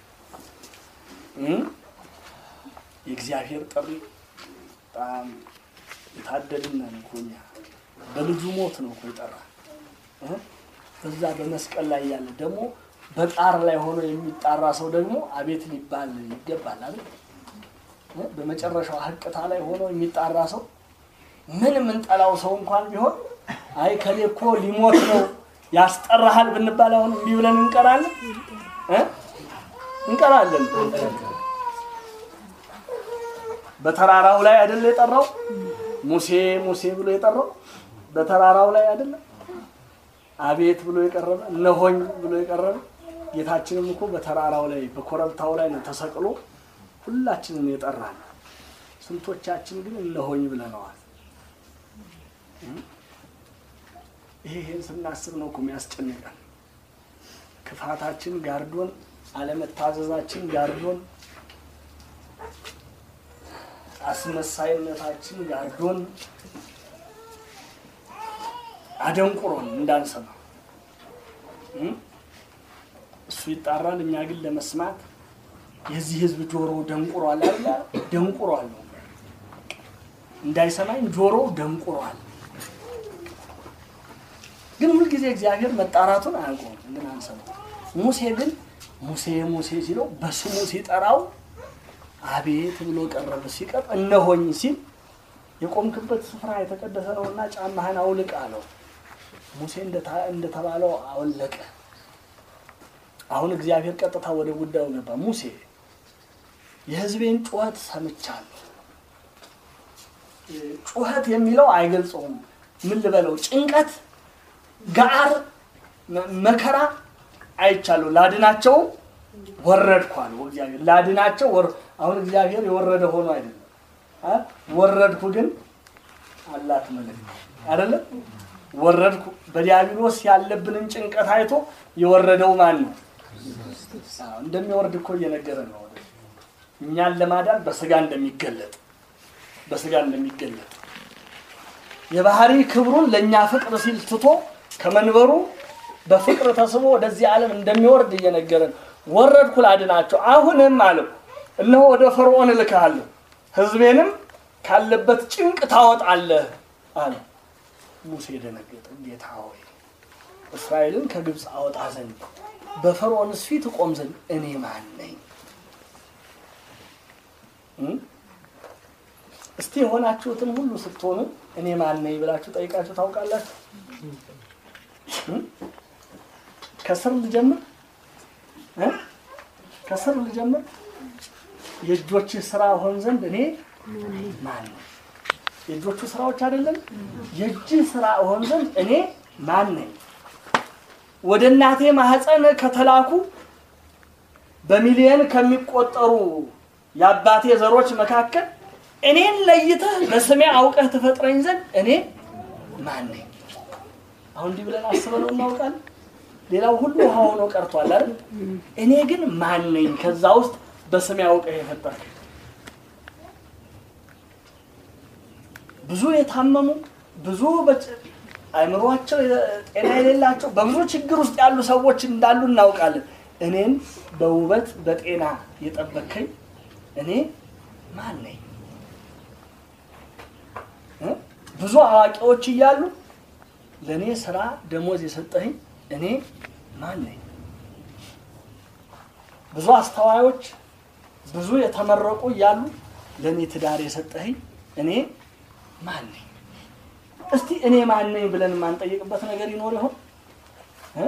እ? የእግዚአብሔር ጥሪ በጣም የታደልን ነን እኮ እኛ በልጁ ሞት ነው እኮ የጠራ እ? በዛ በመስቀል ላይ ያለ ደግሞ በጣር ላይ ሆኖ የሚጣራ ሰው ደግሞ አቤት ሊባል ይገባል አይደል እ? በመጨረሻው ሀቅታ ላይ ሆኖ የሚጣራ ሰው ምን የምንጠላው ሰው እንኳን ቢሆን አይ ከሌ እኮ ሊሞት ነው ያስጠራሃል ብንባል አሁን እምቢ ብለን እንቀራለን እ? እንቀራለን በተራራው ላይ አይደለ የጠራው ሙሴ ሙሴ ብሎ የጠራው በተራራው ላይ አይደለም አቤት ብሎ የቀረበ እነሆኝ ብሎ የቀረበ ጌታችንም እኮ በተራራው ላይ በኮረብታው ላይ ነው ተሰቅሎ ሁላችንን የጠራን ስንቶቻችን ግን እነሆኝ ብለነዋል ይሄ ይሄን ስናስብ ነው እኮ የሚያስጨንቀን ክፋታችን ጋርዶን አለመታዘዛችን ጋርዶን አስመሳይነታችን ጋርዶን አደንቁሮን እንዳንሰማ እ? እሱ ይጣራል እኛ ግን ለመስማት የዚህ ህዝብ ጆሮ ደንቁሯል አለ ደንቁሯል ነው እንዳይሰማኝ ጆሮ ደንቁሯል ግን ሁልጊዜ እግዚአብሔር መጣራቱን አያውቀውም ግን አንሰማው ሙሴ ግን ሙሴ ሙሴ ሲለው በስሙ ሲጠራው አቤት ብሎ ቀረበ ሲቀርብ እነሆኝ ሲል የቆምክበት ስፍራ የተቀደሰ ነውና ጫማህን አውልቅ አለው ሙሴ እንደታ- እንደተባለው አወለቀ አሁን እግዚአብሔር ቀጥታ ወደ ጉዳዩ ገባ ሙሴ የህዝቤን ጩኸት ሰምቻለሁ ጩኸት የሚለው አይገልጸውም ምን ልበለው ጭንቀት ጋር መ- መከራ አይቻለሁ ላድናቸው ወረድኩ አለው እግዚአብሔር ላድናቸው ወር አሁን እግዚአብሔር የወረደ ሆኖ አይደለም አ? ወረድኩ ግን አላት መልእክት አይደለም ወረድኩ በዲያብሎስ ያለብንን ጭንቀት አይቶ የወረደው ማን ነው አዎ፣ እንደሚወርድ እኮ እየነገረ ነው ወደ እኛን ለማዳን በስጋ እንደሚገለጥ በስጋ እንደሚገለጥ የባህሪ ክብሩን ለእኛ ፍቅር ሲል ትቶ ከመንበሩ በፍቅር ተስቦ ወደዚህ ዓለም እንደሚወርድ እየነገረን ወረድኩ ላድናቸው አሁንም አለው እነሆ ወደ ፈርዖን እልክሃለሁ ህዝቤንም ካለበት ጭንቅ ታወጣለህ አለ ሙሴ ደነገጠ ጌታ ሆይ እስራኤልን ከግብፅ አወጣ ዘንድ በፈርዖንስ ፊት እቆም ዘንድ እኔ ማን ነኝ እ? እስቲ የሆናችሁትን ሁሉ ስትሆኑ እኔ ማን ነኝ ብላችሁ ጠይቃችሁ ታውቃላችሁ እ? ከስር ልጀምር እ? ከስር ልጀምር የእጆች ስራ ሆን ዘንድ እኔ ማን ነኝ የእጆቹ ስራዎች አይደለም የእጅ ስራ ሆን ዘንድ እኔ ማን ነኝ ወደ እናቴ ማህፀን ከተላኩ በሚሊየን ከሚቆጠሩ የአባቴ ዘሮች መካከል እኔን ለይተህ በስሜ አውቀህ ትፈጥረኝ ዘንድ እኔ ማን ነኝ? አሁን እንዲህ ብለን አስበነው እናውቃለን። ሌላው ሁሉ ውሃ ሆኖ ቀርቷል አይደል? እኔ ግን ማን ነኝ? ከዛ ውስጥ በስሜ አውቀህ የፈጠርከኝ ብዙ የታመሙ ብዙ በጭ- አእምሯቸው የ- ጤና የሌላቸው በብዙ ችግር ውስጥ ያሉ ሰዎች እንዳሉ እናውቃለን። እኔን በውበት በጤና የጠበከኝ እኔ ማን ነኝ? እ? ብዙ አዋቂዎች እያሉ ለእኔ ስራ ደሞዝ የሰጠኸኝ እኔ ማን ነኝ? ብዙ አስተዋዮች ብዙ የተመረቁ እያሉ ለእኔ ትዳር የሰጠኸኝ እኔ ማን ነኝ? እስቲ እኔ ማን ነኝ ብለን የማንጠይቅበት ነገር ይኖር ይሆን? እ?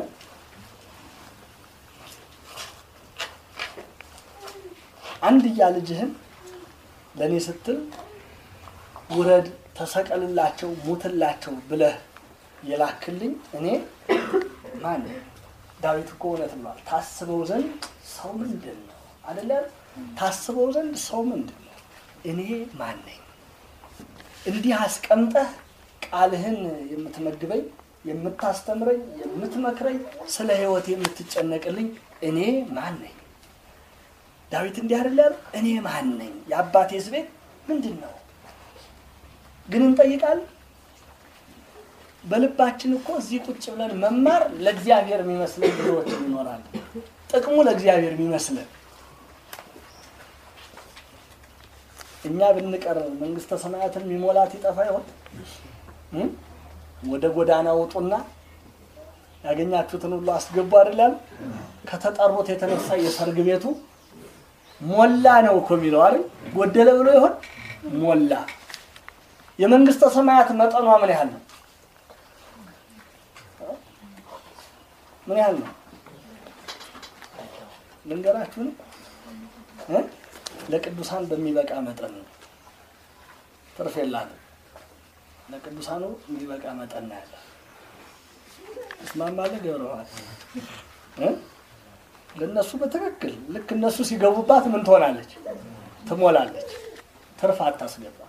አንድያ ልጅህን ለእኔ ስትል ውረድ፣ ተሰቀልላቸው፣ ሙትላቸው ብለህ የላክልኝ እኔ ማን ነኝ? ዳዊት እኮ እውነት ብሏል። ታስበው ዘንድ ሰው ምንድን ነው አደለ? ታስበው ዘንድ ሰው ምንድን ነው? እኔ ማን ነኝ? እንዲህ አስቀምጠህ ቃልህን የምትመግበኝ፣ የምታስተምረኝ፣ የምትመክረኝ፣ ስለ ሕይወት የምትጨነቅልኝ እኔ ማን ነኝ? ዳዊት እንዲህ አይደለ ያለው? እኔ ማን ነኝ? የአባቴስ ቤት ምንድን ነው? ግን እንጠይቃለን። በልባችን እኮ እዚህ ቁጭ ብለን መማር ለእግዚአብሔር የሚመስለን ብዙዎች ይኖራል። ጥቅሙ ለእግዚአብሔር የሚመስለን እኛ ብንቀር መንግስተ ሰማያትን የሚሞላት ይጠፋ ይሆን? እ? ወደ ጎዳና ውጡና ያገኛችሁትን ሁሉ አስገቡ አይደለም? ከተጠሩት የተነሳ የሰርግ ቤቱ ሞላ ነው እኮ የሚለው አይደል? ጎደለ ብሎ ይሆን? ሞላ። የመንግስተ ሰማያት መጠኗ ምን ያህል ነው? ምን ያህል ነው? ልንገራችሁን እ? ለቅዱሳን በሚበቃ መጠን ነው። ትርፍ የላትም። ለቅዱሳኑ የሚበቃ መጠን ነው ያለ። እስማማለህ ገብረዋል እ? ለእነሱ በትክክል ልክ እነሱ ሲገቡባት ምን ትሆናለች? ትሞላለች። ትርፍ አታስገባ።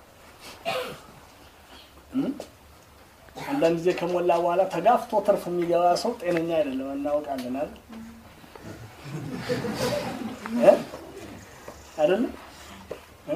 እ? አንዳንድ ጊዜ ከሞላ በኋላ ተጋፍቶ ትርፍ የሚገባ ሰው ጤነኛ አይደለም፣ እናውቃለን አይደል? እ? አይደለም እ?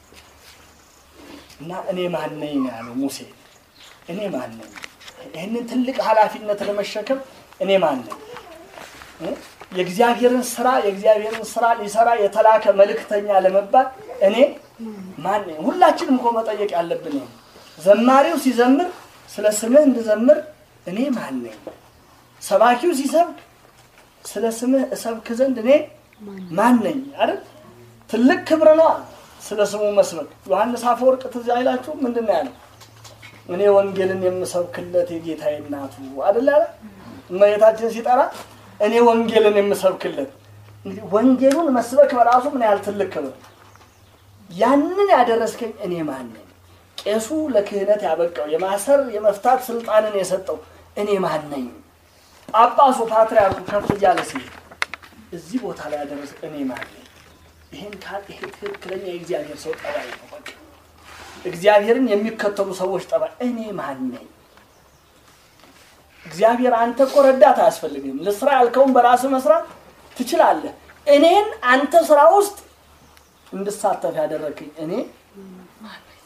እና እኔ ማን ነኝ ነው ያለው ሙሴ። እኔ ማን ነኝ? ይህንን ትልቅ ኃላፊነት ለመሸከም እኔ ማን ነኝ? እ? የእግዚአብሔርን ስራ የእግዚአብሔርን ስራ ሊሰራ የተላከ መልእክተኛ ለመባል እኔ ማን ነኝ? ሁላችንም እኮ መጠየቅ ያለብን ይሄ። ዘማሪው ሲዘምር ስለ ስምህ እንድዘምር እኔ ማን ነኝ? ሰባኪው ሲሰብክ ስለ ስምህ እሰብክ ዘንድ እኔ ማን ነኝ? አይደል? ትልቅ ክብር ነው ስለ ስሙ መስበክ። ዮሐንስ አፈወርቅ ትዝ አይላችሁ? ምንድን ነው ያለው? እኔ ወንጌልን የምሰብክለት የጌታዬ እናቱ አይደል አለ። እመቤታችን ሲጠራ እኔ ወንጌልን የምሰብክለት። እንግዲህ ወንጌሉን መስበክ በራሱ ምን ያህል ትልቅ ክብር። ያንን ያደረስከኝ እኔ ማን ነኝ? ቄሱ ለክህነት ያበቃው የማሰር የመፍታት ስልጣንን የሰጠው እኔ ማን ነኝ? ጳጳሱ ፓትርያርኩ ከፍ እያለ ሲሄድ እዚህ ቦታ ላይ ያደረስ እኔ ማን ነኝ? ይሄን ካል ይሄ ትክክለኛ የእግዚአብሔር ሰው ጠባይ ነው። በቃ እግዚአብሔርን የሚከተሉ ሰዎች ጠባይ እኔ ማን ነኝ? እግዚአብሔር አንተ እኮ ረዳት አያስፈልግም። ልስራ ያልከውን በራስህ መስራት ትችላለህ። እኔን አንተ ስራ ውስጥ እንድሳተፍ ያደረግኝ እኔ ማን ነኝ?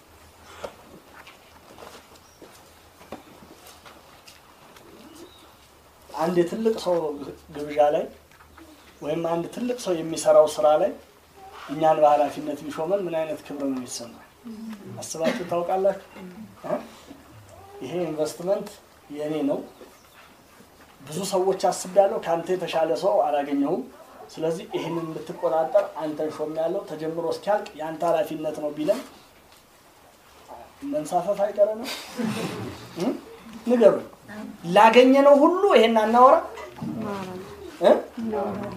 አንድ የትልቅ ሰው ግብዣ ላይ ወይም አንድ ትልቅ ሰው የሚሰራው ስራ ላይ እኛን በኃላፊነት ቢሾመን ምን አይነት ክብር ነው የሚሰማል? አስባችሁ ታውቃላችሁ? እ? ይሄ ኢንቨስትመንት የእኔ ነው። ብዙ ሰዎች አስቤያለሁ። ከአንተ የተሻለ ሰው አላገኘሁም። ስለዚህ ይህንን እንድትቆጣጠር አንተን ሾሜያለሁ። ተጀምሮ እስኪያልቅ የአንተ ኃላፊነት ነው ቢለን መንሳፈፍ አይቀረንም? እ? ንገሩኝ። ላገኘነው ሁሉ ይሄን አናወራ እ? እናወራለን።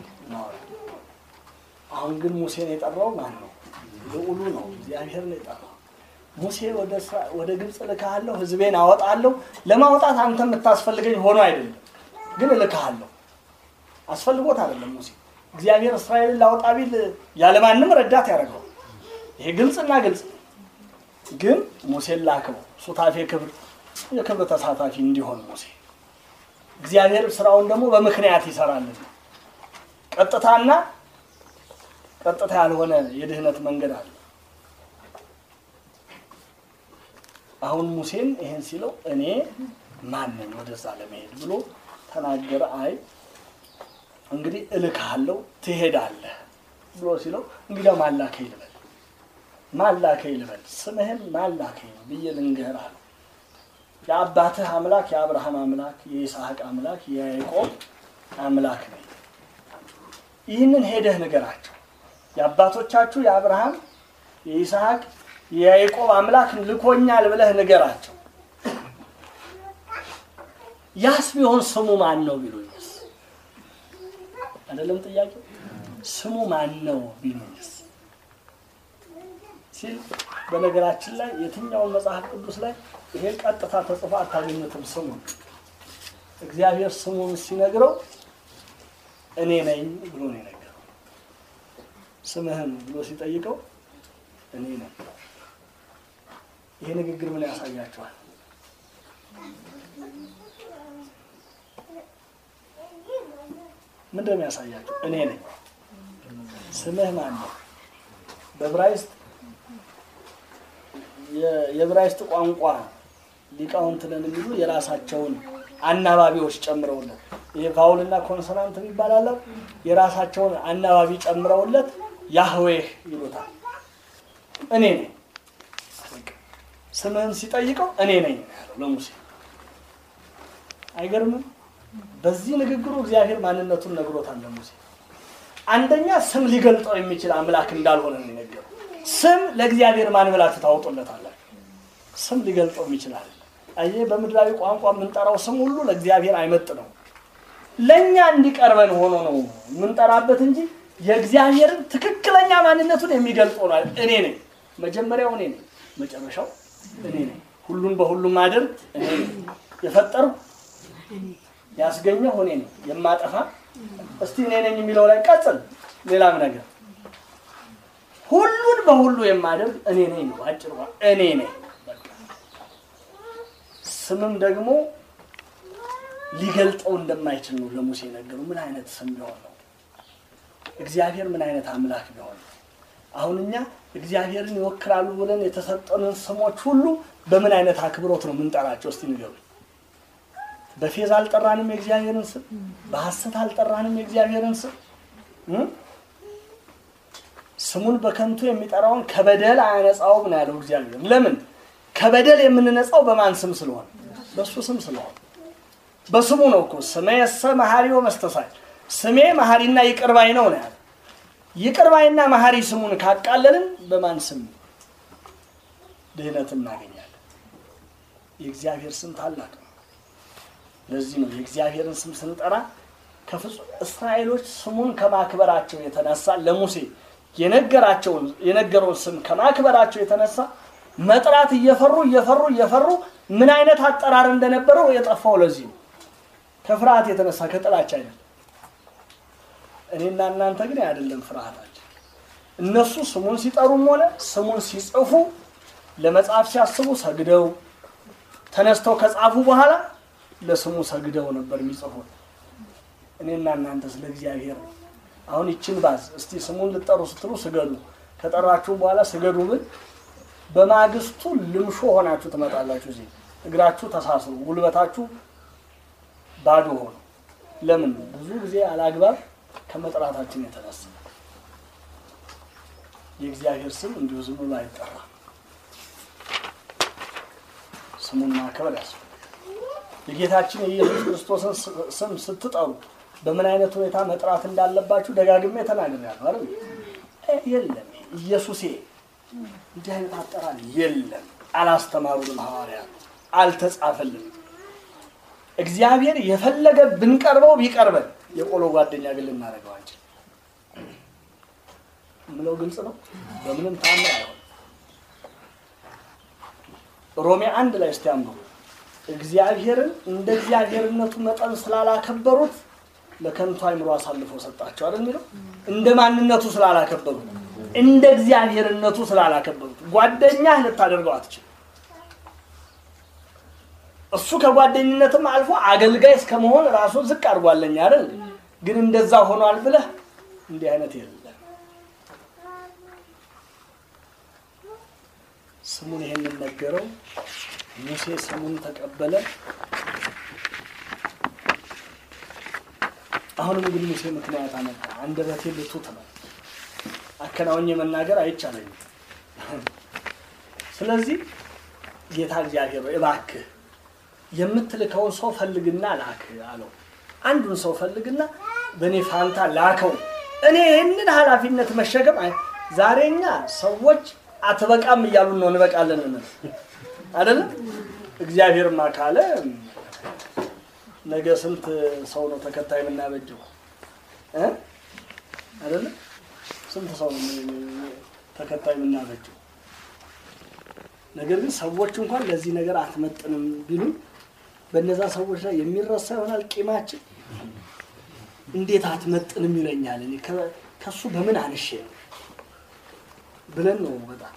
አሁን ግን ሙሴን የጠራው ማን ነው? ልዑሉ ነው፣ እግዚአብሔር ነው የጠራው። ሙሴ ወደ እስራ- ወደ ግብፅ እልክሃለሁ፣ ህዝቤን አወጣለሁ። ለማውጣት አንተ የምታስፈልገኝ ሆኖ አይደለም፣ ግን እልክሃለሁ። አስፈልጎት አይደለም ሙሴ እግዚአብሔር እስራኤልን ላወጣ ቢል ያለማንም ረዳት ያደርገው። ይሄ ግልጽና ግልጽ ነው። ግን ሙሴን ላከው፣ ሱታፌ ክብር የክብር ተሳታፊ እንዲሆን ሙሴ እግዚአብሔር ስራውን ደግሞ በምክንያት ይሰራልን። ቀጥታና ቀጥታ ያልሆነ የድህነት መንገድ አለ። አሁን ሙሴን ይሄን ሲለው እኔ ማን ነኝ ወደዛ ለመሄድ ብሎ ተናገረ። አይ እንግዲህ እልክሃለሁ ትሄዳለህ ብሎ ሲለው እንግዲያው ማላከኝ ልበል ማላከኝ ልበል ስምህን ማላከኝ ብዬ ልንገርህ አለው። የአባትህ አምላክ የአብርሃም አምላክ የይስሐቅ አምላክ የያዕቆብ አምላክ ነኝ። ይህንን ሄደህ ንገራቸው። የአባቶቻችሁ የአብርሃም የይስሐቅ የያዕቆብ አምላክ ልኮኛል ብለህ ንገራቸው። ያስ ቢሆን ስሙ ማን ነው ቢሉኝስ? አይደለም ጥያቄው ስሙ ማን ነው ቢሉኝስ ሲል በነገራችን ላይ የትኛውን መጽሐፍ ቅዱስ ላይ ይሄ ቀጥታ ተጽፎ አታገኙትም። ስሙ እግዚአብሔር ስሙን ሲነግረው እኔ ነኝ ብሎ ነው የነገረው። ስምህን ብሎ ሲጠይቀው እኔ ነኝ። ይሄ ንግግር ምን ያሳያቸዋል? ምንድን ነው የሚያሳያቸው? እኔ ነኝ። ስምህ ማን ነው? በዕብራይስጥ የዕብራይስጥ ቋንቋ ሊቃውንት ነን የሚሉ የራሳቸውን አናባቢዎች ጨምረውለት ይሄ ቫውልና ኮንሶናንት ይባላል። የራሳቸውን አናባቢ ጨምረውለት ያህዌህ ይሉታል። እኔ ነኝ። ስምህን ሲጠይቀው እኔ ነኝ ያለው ለሙሴ። አይገርምም? በዚህ ንግግሩ እግዚአብሔር ማንነቱን ነግሮታል ለሙሴ። አንደኛ ስም ሊገልጠው የሚችል አምላክ እንዳልሆነ ነው የነገረው። ስም ለእግዚአብሔር ማን ብላችሁ ታወጡለታላችሁ? ስም ሊገልጠው ይችላል። አየህ፣ በምድራዊ ቋንቋ የምንጠራው ስም ሁሉ ለእግዚአብሔር አይመጥ ነው። ለእኛ እንዲቀርበን ሆኖ ነው የምንጠራበት እንጂ የእግዚአብሔርን ትክክለኛ ማንነቱን የሚገልጥ ሆኗል። እኔ ነኝ፣ መጀመሪያው እኔ ነኝ፣ መጨረሻው እኔ ነኝ፣ ሁሉን በሁሉም አደርግ እኔ ነኝ፣ የፈጠርሁ ያስገኘሁ እኔ ነኝ፣ የማጠፋ እስቲ እኔ ነኝ የሚለው ላይ ቀጽል ሌላም ነገር ሁሉን በሁሉ የማደርግ እኔ ነኝ ነው አጭር እኔ ነኝ። ስምም ደግሞ ሊገልጠው እንደማይችል ነው ለሙሴ ነገሩ። ምን አይነት ስም ቢሆን ነው? እግዚአብሔር ምን አይነት አምላክ ቢሆን ነው? አሁን እኛ እግዚአብሔርን ይወክላሉ ብለን የተሰጠንን ስሞች ሁሉ በምን አይነት አክብሮት ነው የምንጠራቸው? እስቲ ንገሩ። በፌዝ አልጠራንም የእግዚአብሔርን ስም፣ በሐሰት አልጠራንም የእግዚአብሔርን ስም። ስሙን በከንቱ የሚጠራውን ከበደል አያነጻውም ነው ያለው እግዚአብሔር። ለምን ከበደል የምንነጻው በማን ስም ስለሆነ? በእሱ ስም ስለሆነ በስሙ ነው እኮ ስሜ የሰ መሐሪ ወመስተሳይ ስሜ መሐሪና ይቅርባይ ነው ነው ያለ። ይቅርባይና መሐሪ ስሙን ካቃለልን በማን ስም ድህነት እናገኛለን? የእግዚአብሔር ስም ታላቅ ነው። ለዚህ ነው የእግዚአብሔርን ስም ስንጠራ ከፍጹም እስራኤሎች ስሙን ከማክበራቸው የተነሳ ለሙሴ የነገራቸውን የነገረውን ስም ከማክበራቸው የተነሳ መጥራት እየፈሩ እየፈሩ እየፈሩ ምን አይነት አጠራር እንደነበረው የጠፋው ለዚህ ነው። ከፍርሃት የተነሳ ከጥላቻ አይደለም። እኔና እናንተ ግን አይደለም ፍርሃታችን። እነሱ ስሙን ሲጠሩም ሆነ ስሙን ሲጽፉ ለመጻፍ ሲያስቡ ሰግደው ተነስተው ከጻፉ በኋላ ለስሙ ሰግደው ነበር የሚጽፉት። እኔና እናንተ ስለ እግዚአብሔር አሁን ይችን ባዝ እስቲ ስሙን ልጠሩ ስትሉ ስገዱ፣ ከጠራችሁ በኋላ ስገዱ ብል በማግስቱ ልምሾ ሆናችሁ ትመጣላችሁ። እዚህ እግራችሁ ተሳስሩ፣ ጉልበታችሁ ባዶ ሆኖ ለምን? ብዙ ጊዜ አላግባብ ከመጥራታችን የተነሳ የእግዚአብሔር ስም እንዲሁ ዝም ብሎ አይጠራም። ስሙን ማክበር ያስፈልጋል። የጌታችን የኢየሱስ ክርስቶስን ስም ስትጠሩ በምን አይነት ሁኔታ መጥራት እንዳለባችሁ ደጋግሜ ተናግሬያለሁ አይደል? የለም ኢየሱሴ እንዲህ አይነት አጠራር የለም። አላስተማሩንም ሐዋርያት፣ አልተጻፈልንም። እግዚአብሔር የፈለገ ብንቀርበው ቢቀርበን የቆሎ ጓደኛ ግን ልናደርገው አንችል ምለው ግልጽ ነው። በምንም ታምር አይሆን። ሮሜ አንድ ላይ እስቲ አንብቡ። እግዚአብሔርን እንደ እግዚአብሔርነቱ መጠን ስላላከበሩት ለከንቱ አይምሮ አሳልፎ ሰጣቸው አይደል የሚለው እንደ ማንነቱ ስላላከበሩት እንደ እግዚአብሔርነቱ ስላላከበሩት ጓደኛህ ልታደርገው አትችል። እሱ ከጓደኝነትም አልፎ አገልጋይ እስከመሆን ራሱን ዝቅ አድርጓለኝ አይደል? ግን እንደዛ ሆኗል ብለህ እንዲህ አይነት የለም። ስሙን ይሄንን ነገረው። ሙሴ ስሙን ተቀበለ። አሁንም እንግዲህ ሙሴ ምክንያት አመጣ። አንደበቴ ልቱት ነው፣ አከናውኜ መናገር አይቻለኝም። ስለዚህ ጌታ እግዚአብሔር ሆይ እባክህ የምትልከውን ሰው ፈልግና ላክ አለው። አንዱን ሰው ፈልግና በእኔ ፋንታ ላከው። እኔ ይህንን ኃላፊነት መሸከም አይ- ዛሬ እኛ ሰዎች አትበቃም እያሉን ነው እንበቃለን እንል አይደለም። እግዚአብሔርማ ካለ ነገ ስንት ሰው ነው ተከታይ የምናበጀው እ አይደለም ስንት ሰው ነው ተከታይ የምናበጀው? ነገር ግን ሰዎች እንኳን ለዚህ ነገር አትመጥንም ቢሉን በእነዛ ሰዎች ላይ የሚረሳ ይሆናል ቂማችን። እንዴት አትመጥንም ይለኛል እኔ ከ- ከሱ በምን አንሼ ነው ብለን ነው በጣም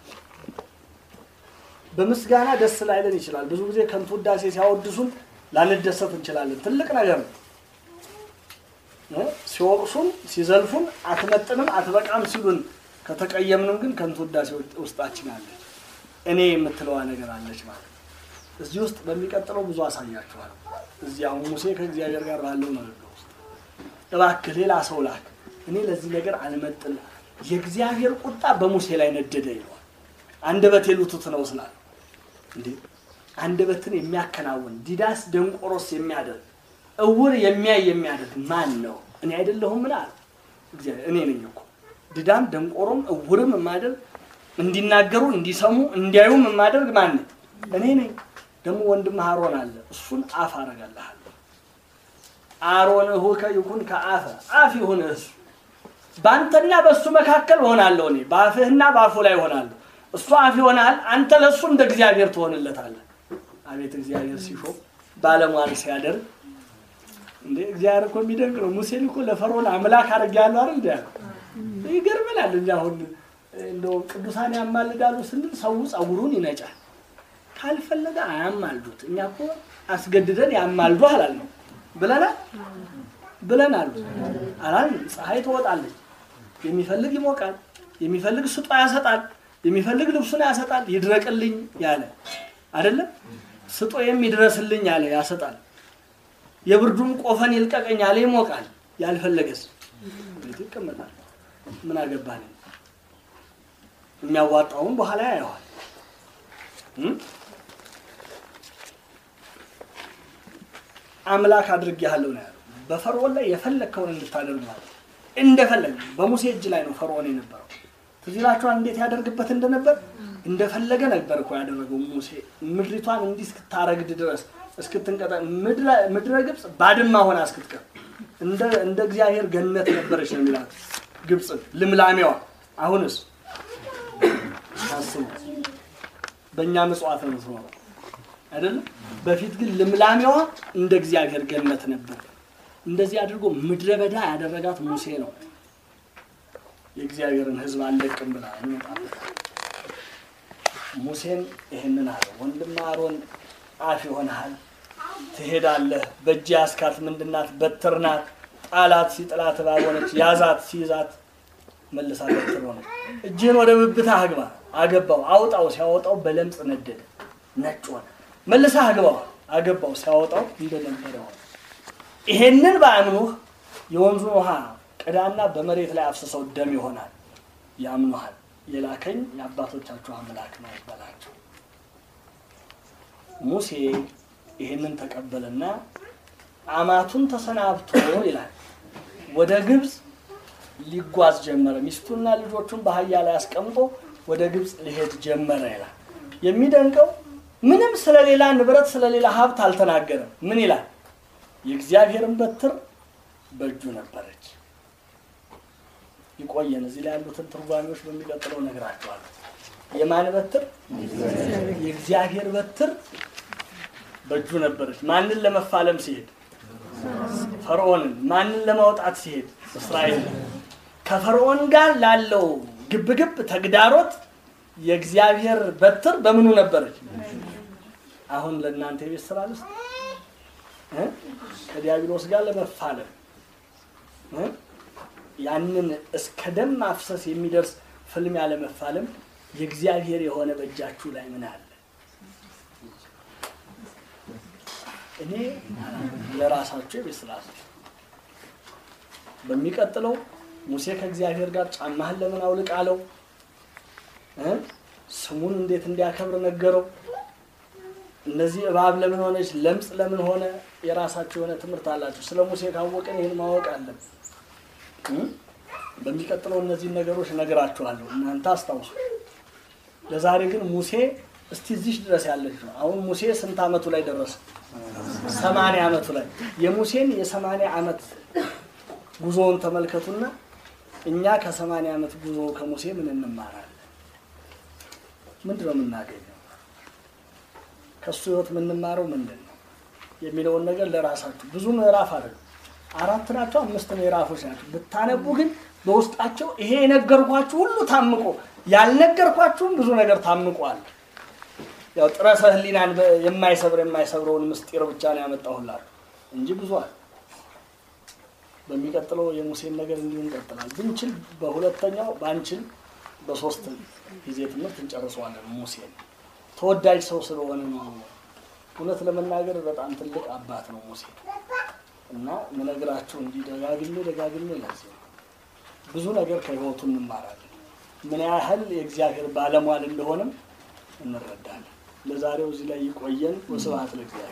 በምስጋና ደስ ላይለን ይችላል። ብዙ ጊዜ ከንቱ ውዳሴ ሲያወድሱን ላንደሰት እንችላለን። ትልቅ ነገር ነው። እ? ሲወቅሱን ሲዘልፉን አትመጥንም አትበቃም ሲሉን ከተቀየምንም ግን ከንቱ ውዳሴ ውስጣችን አለች። እኔ የምትለዋ ነገር አለች ማለት ነው። እዚህ ውስጥ በሚቀጥለው ብዙ አሳያችኋል። እዚህ አሁን ሙሴ ከእግዚአብሔር ጋር ባለው ንግግር ውስጥ እባክህ ሌላ ሰው ላክ፣ እኔ ለዚህ ነገር አልመጥንም። የእግዚአብሔር ቁጣ በሙሴ ላይ ነደደ ይለዋል። አንደበቴ ልቱት ነው ስላለ እንዴ አንደበትን የሚያከናውን ዲዳስ ደንቆሮስ የሚያደርግ እውር የሚያይ የሚያደርግ ማን ነው? እኔ አይደለሁም? ምን አለ እግዚአብሔር። እኔ ነኝ እኮ ድዳም ደንቆሮም እውርም የማደርግ እንዲናገሩ እንዲሰሙ እንዲያዩም የማደርግ ማን ነኝ? እኔ ነኝ። ደግሞ ወንድም አሮን አለ፣ እሱን አፍ አረጋለሃለሁ። አሮን እሁከ ይኩን ከአፈ አፍ ይሁን እሱ በአንተና በእሱ መካከል እሆናለሁ። እኔ በአፍህና በአፉ ላይ እሆናለሁ። እሱ አፍ ይሆናል፣ አንተ ለእሱ እንደ እግዚአብሔር ትሆንለታለህ። አቤት እግዚአብሔር ሲሾም ባለሟል ሲያደርግ እንዴ እግዚአብሔር እኮ የሚደንቅ ነው። ሙሴን እኮ ለፈርዖን አምላክ አድርጌያለሁ አይደል እንዲ ያለው ይገርመናል። እንጂ አሁን እንደው ቅዱሳን ያማልዳሉ ስንል ሰው ጸጉሩን ይነጫል። ካልፈለገ አያማልዱት። እኛ እኮ አስገድደን ያማልዱ አላል ነው ብለናል ብለናል አላል። ፀሐይ ትወጣለች፣ የሚፈልግ ይሞቃል፣ የሚፈልግ ስጦ ያሰጣል፣ የሚፈልግ ልብሱን ያሰጣል። ይድረቅልኝ ያለ አይደለም ስጦ የሚድረስልኝ ያለ ያሰጣል። የብርዱን ቆፈን ይልቀቀኝ ያለ ይሞቃል። ያልፈለገስ ቤት ይቀመጣል። ምን አገባን? የሚያዋጣውን በኋላ ያየዋል። እም? አምላክ አድርጌሃለሁ ነው ያለው። በፈርዖን ላይ የፈለግከውን እንድታደርግ ማለት ነው። እንደፈለግ በሙሴ እጅ ላይ ነው ፈርዖን የነበረው። ትዝ ይላችኋል እንዴት ያደርግበት እንደነበር። እንደፈለገ ነበር እኮ ያደረገው ሙሴ ምድሪቷን እንዲህ እስክታረግድ ድረስ እስክትንቀጠ ምድረ ግብፅ ባድማ ሆና እስክትቀር እንደ እንደ እግዚአብሔር ገነት ነበረች ነው የሚላት ግብፅን ልምላሜዋ። አሁንስ አስቡ በእኛ ምጽዋት ነው የምትኖረው አይደለም። በፊት ግን ልምላሜዋ እንደ እግዚአብሔር ገነት ነበር። እንደዚህ አድርጎ ምድረ በዳ ያደረጋት ሙሴ ነው። የእግዚአብሔርን ሕዝብ አልለቅም ብላ እንመጣበታል። ሙሴን ይህንን አለ፣ ወንድም አሮን አፍ ይሆንሃል፣ ትሄዳለህ። በእጅ ያስካት ምንድናት? በትር ናት። ጣላት፣ ሲጥላት እባብ ሆነች። ያዛት፣ ሲይዛት መልሳ በትር ሆነች። እጅህን ወደ ብብትህ አግባ፣ አገባው። አውጣው፣ ሲያወጣው በለምጽ ነደደ፣ ነጭ ሆነ። መልሳ አግባው፣ አገባው፣ ሲያወጣው እንደነበረ ሆነ። ይሄንን በአምኑህ የወንዙን ውሃ ቅዳና በመሬት ላይ አፍስሰው ደም ይሆናል። ያምኑሃል። የላከኝ የአባቶቻችሁ አምላክ ነው በላቸው። ሙሴ ይህንን ተቀበለና አማቱን ተሰናብቶ ይላል ወደ ግብፅ ሊጓዝ ጀመረ። ሚስቱና ልጆቹን በአህያ ላይ አስቀምጦ ወደ ግብፅ ሊሄድ ጀመረ ይላል። የሚደንቀው ምንም ስለሌላ ንብረት ስለሌላ ሀብት አልተናገረም። ምን ይላል? የእግዚአብሔርን በትር በእጁ ነበረች። ይቆየን። እዚህ ላይ ያሉትን ትርጓሜዎች በሚቀጥለው እነግራቸዋለሁ። የማን በትር? የእግዚአብሔር በትር በእጁ ነበረች። ማንን ለመፋለም ሲሄድ? ፈርዖንን። ማንን ለማውጣት ሲሄድ? እስራኤል። ከፈርዖን ጋር ላለው ግብግብ ተግዳሮት የእግዚአብሔር በትር በምኑ ነበረች? አሁን ለእናንተ የቤት ስራ ልስጥ እ ከዲያብሎስ ጋር ለመፋለም እ ያንን እስከ ደም ማፍሰስ የሚደርስ ፍልሚያ ለመፋለም የእግዚአብሔር የሆነ በእጃችሁ ላይ ምን አለ? እኔ ለራሳችሁ የቤት ስራ ስሩ። በሚቀጥለው ሙሴ ከእግዚአብሔር ጋር ጫማህን ለምን አውልቅ አለው እ ስሙን እንዴት እንዲያከብር ነገረው። እነዚህ እባብ ለምን ሆነች፣ ለምጽ ለምን ሆነ፣ የራሳቸው የሆነ ትምህርት አላቸው። ስለ ሙሴ ካወቅን ይህን ማወቅ አለን። በሚቀጥለው እነዚህን ነገሮች እነግራችኋለሁ፣ እናንተ አስታውሱ። ለዛሬ ግን ሙሴ እስቲ እዚህ ድረስ ያለች ነው። አሁን ሙሴ ስንት ዓመቱ ላይ ደረሰ? ሰማንያ ዓመቱ ላይ የሙሴን የሰማንያ ዓመት ጉዞውን ተመልከቱና እኛ ከሰማንያ ዓመት ጉዞ ከሙሴ ምን እንማራለን? ምንድን ነው የምናገኘው? ከእሱ ህይወት የምንማረው ምንድን ነው የሚለውን ነገር ለራሳችሁ ብዙ ምዕራፍ አይደለም፣ አራት ናቸው፣ አምስት ምዕራፎች ናቸው። ብታነቡ ግን በውስጣቸው ይሄ የነገርኳችሁ ሁሉ ታምቆ ያልነገርኳችሁም ብዙ ነገር ታምቋል። ያው ጥረሰ ህሊናን የማይሰብር የማይሰብረውን ምስጢር ብቻ ነው ያመጣሁላችሁ እንጂ ብዙ አለ። በሚቀጥለው የሙሴን ነገር እንዲሁ እንቀጥላል። ብንችል በሁለተኛው ባንችል በሶስት ጊዜ ትምህርት እንጨርሰዋለን። ሙሴን ተወዳጅ ሰው ስለሆነ ነው። እውነት ለመናገር በጣም ትልቅ አባት ነው ሙሴ እና ምነግራችሁ እንዲህ ደጋግሜ ደጋግሜ ለዚህ ነው። ብዙ ነገር ከህይወቱ እንማራለን። ምን ያህል የእግዚአብሔር ባለሟል እንደሆነም እንረዳለን። ለዛሬው እዚህ ላይ ይቆየን። ወስብሐት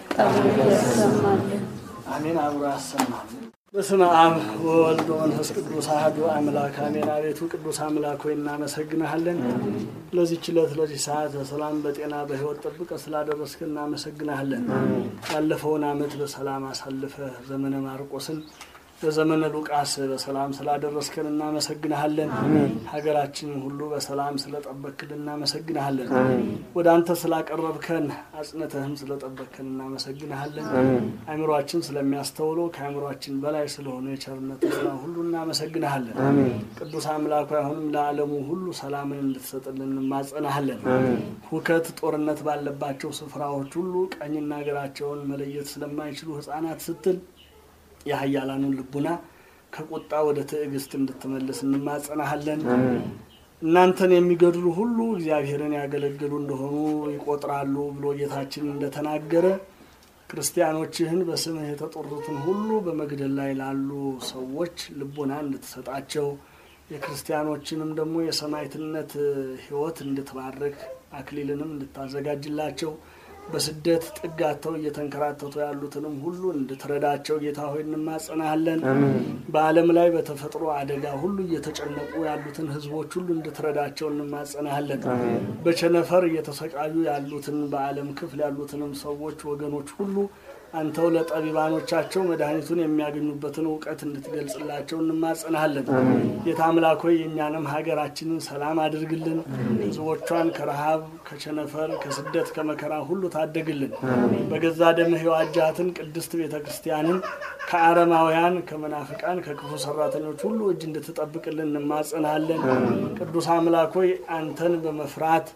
ለእግዚአብሔር። አሜን። አብሮ ያሰማል። በስመ አብ ወወልድ ወመንፈስ ቅዱስ አሐዱ አምላክ አሜን። አቤቱ ቅዱስ አምላክ ሆይ እናመሰግንሃለን። ለዚህች ዕለት ለዚህ ሰዓት በሰላም በጤና በህይወት ጠብቀ ስላደረስክ እናመሰግንሃለን። ያለፈውን ዓመት በሰላም አሳልፈ ዘመነ ማርቆስን በዘመነ ሉቃስ በሰላም ስላደረስከን እናመሰግንሃለን። ሀገራችንን ሁሉ በሰላም ስለጠበክልን እናመሰግንሃለን። ወደ አንተ ስላቀረብከን አጽንተህም ስለጠበክን እናመሰግንሃለን። አእምሯችን ስለሚያስተውለው ከአእምሯችን በላይ ስለሆነ የቸርነት ስራ ሁሉ እናመሰግንሃለን። ቅዱስ አምላኩ አሁንም ለዓለሙ ሁሉ ሰላምን እንድትሰጥልን እንማጸናሃለን። ሁከት፣ ጦርነት ባለባቸው ስፍራዎች ሁሉ ቀኝና ግራቸውን መለየት ስለማይችሉ ህጻናት ስትል የሀያላኑን ልቡና ከቁጣ ወደ ትዕግስት እንድትመልስ እንማጸናሃለን። እናንተን የሚገድሉ ሁሉ እግዚአብሔርን ያገለግሉ እንደሆኑ ይቆጥራሉ ብሎ ጌታችን እንደተናገረ ክርስቲያኖችህን በስምህ የተጠሩትን ሁሉ በመግደል ላይ ላሉ ሰዎች ልቡና እንድትሰጣቸው የክርስቲያኖችንም ደግሞ የሰማዕትነት ሕይወት እንድትባርክ አክሊልንም እንድታዘጋጅላቸው በስደት ጥጋተው እየተንከራተቱ ያሉትንም ሁሉ እንድትረዳቸው ጌታ ሆይ እንማጸናሃለን። በዓለም ላይ በተፈጥሮ አደጋ ሁሉ እየተጨነቁ ያሉትን ሕዝቦች ሁሉ እንድትረዳቸው እንማጸናሃለን። በቸነፈር እየተሰቃዩ ያሉትን በዓለም ክፍል ያሉትንም ሰዎች ወገኖች ሁሉ አንተው ለጠቢባኖቻቸው መድኃኒቱን የሚያገኙበትን እውቀት እንድትገልጽላቸው እንማጸናሃለን። ጌታ አምላክ ሆይ የእኛንም ሀገራችንን ሰላም አድርግልን። ሕዝቦቿን ከረሃብ፣ ከቸነፈር፣ ከስደት፣ ከመከራ ሁሉ ታደግልን። በገዛ ደምህ የዋጃትን ቅድስት ቤተ ክርስቲያንን ከአረማውያን፣ ከመናፍቃን፣ ከክፉ ሰራተኞች ሁሉ እጅ እንድትጠብቅልን እንማጸናሃለን። ቅዱስ አምላክ ሆይ አንተን በመፍራት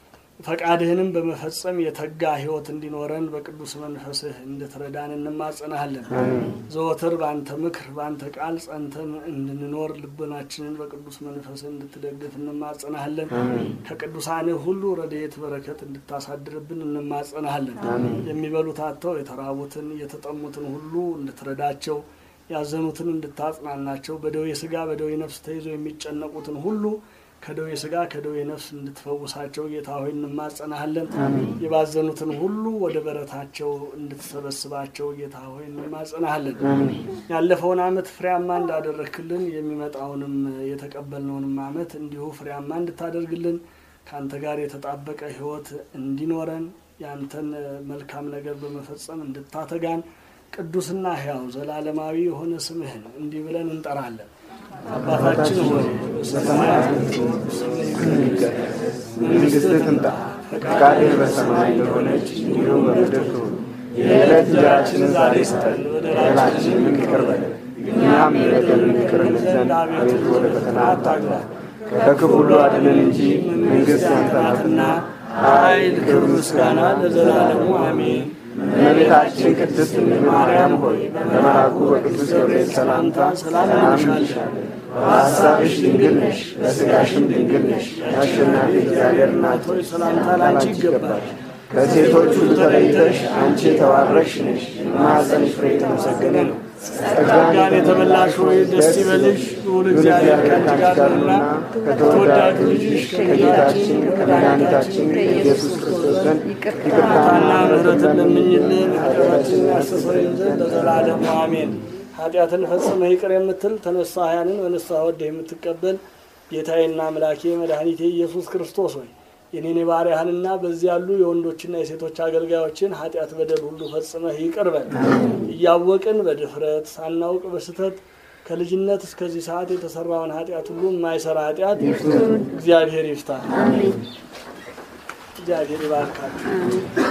ፈቃድህንም በመፈጸም የተጋ ሕይወት እንዲኖረን በቅዱስ መንፈስህ እንድትረዳን እንማጸናሃለን። ዘወትር በአንተ ምክር በአንተ ቃል ጸንተን እንድንኖር ልቦናችንን በቅዱስ መንፈስህ እንድትደግፍ እንማጸናሃለን። ከቅዱሳንህ ሁሉ ረድኤት በረከት እንድታሳድርብን እንማጸናሃለን። የሚበሉት አጥተው የተራቡትን የተጠሙትን ሁሉ እንድትረዳቸው ያዘኑትን እንድታጽናናቸው በደዌ ስጋ በደዌ ነፍስ ተይዘው የሚጨነቁትን ሁሉ ከደዌ ስጋ ከደዌ ነፍስ እንድትፈውሳቸው ጌታ ሆይ እንማጸናሃለን። የባዘኑትን ሁሉ ወደ በረታቸው እንድትሰበስባቸው ጌታ ሆይ እንማጸናሃለን። ያለፈውን ዓመት ፍሬያማ እንዳደረግክልን የሚመጣውንም የተቀበልነውንም ዓመት እንዲሁ ፍሬያማ እንድታደርግልን ከአንተ ጋር የተጣበቀ ሕይወት እንዲኖረን ያንተን መልካም ነገር በመፈጸም እንድታተጋን ቅዱስና ሕያው ዘላለማዊ የሆነ ስምህን እንዲህ ብለን እንጠራለን። አባታችን ሆይ በሰማያት የምትኖር ስምህ ይቀደስ፣ መንግሥትህ ትምጣ፣ ፈቃድህ በሰማይ እንደሆነች እንዲሁም በምድር ትሁን። የዕለት እንጀራችንን ዛሬ ስጠን፣ በደላችንን ይቅር በለን እኛም የበደሉንን ይቅር እንል ዘንድ አቤቱ ወደ ፈተና አታግባን፣ ከክፉ ሁሉ አድነን እንጂ መንግሥት ያንተ ናትና ኃይል፣ ክብር፣ ምስጋና ለዘላለሙ አሜን። እመቤታችን ቅድስት ድንግል ማርያም ሆይ በመልአኩ በቅዱስ ገብርኤል ሰላምታ ሰላም እንልሻለን። በሐሳብሽ ድንግል ነሽ፣ በሥጋሽም ድንግል ነሽ። የአሸናፊ እግዚአብሔር እናት ሆይ ሰላምታ ላንቺ ይገባል። ከሴቶች ሁሉ ተለይተሽ አንቺ የተባረክሽ ነሽ። የማኅፀንሽ ፍሬ የተመሰገነ ነው። ጸጋን የተመላሽ ሆይ ደስ ይበልሽ፣ ልዑል እግዚአብሔር ከአንቺ ጋር ነውና ከተወዳጁ ልጅሽ ከጌታችን ከመድኃኒታችን ከኢየሱስ ክርስቶስ ዘንድ ይቅርታና ምሕረትን ለምኝልን ኃጢአታችንን ያስተሰርይልን ዘንድ ለዘላለሙ አሜን። ኃጢአትን ፈጽመ ይቅር የምትል ተነሳያንን በንስሐ ወደ የምትቀበል ጌታዬና አምላኬ መድኃኒቴ ኢየሱስ ክርስቶስ ሆይ የኔን የባሪያህንና በዚህ ያሉ የወንዶችና የሴቶች አገልጋዮችን ኃጢአት በደል ሁሉ ፈጽመህ ይቅር በል። እያወቅን በድፍረት ሳናውቅ በስተት ከልጅነት እስከዚህ ሰዓት የተሰራውን ኃጢአት ሁሉ የማይሰራ ኃጢአት እግዚአብሔር ይፍታ። እግዚአብሔር ይባርካችሁ።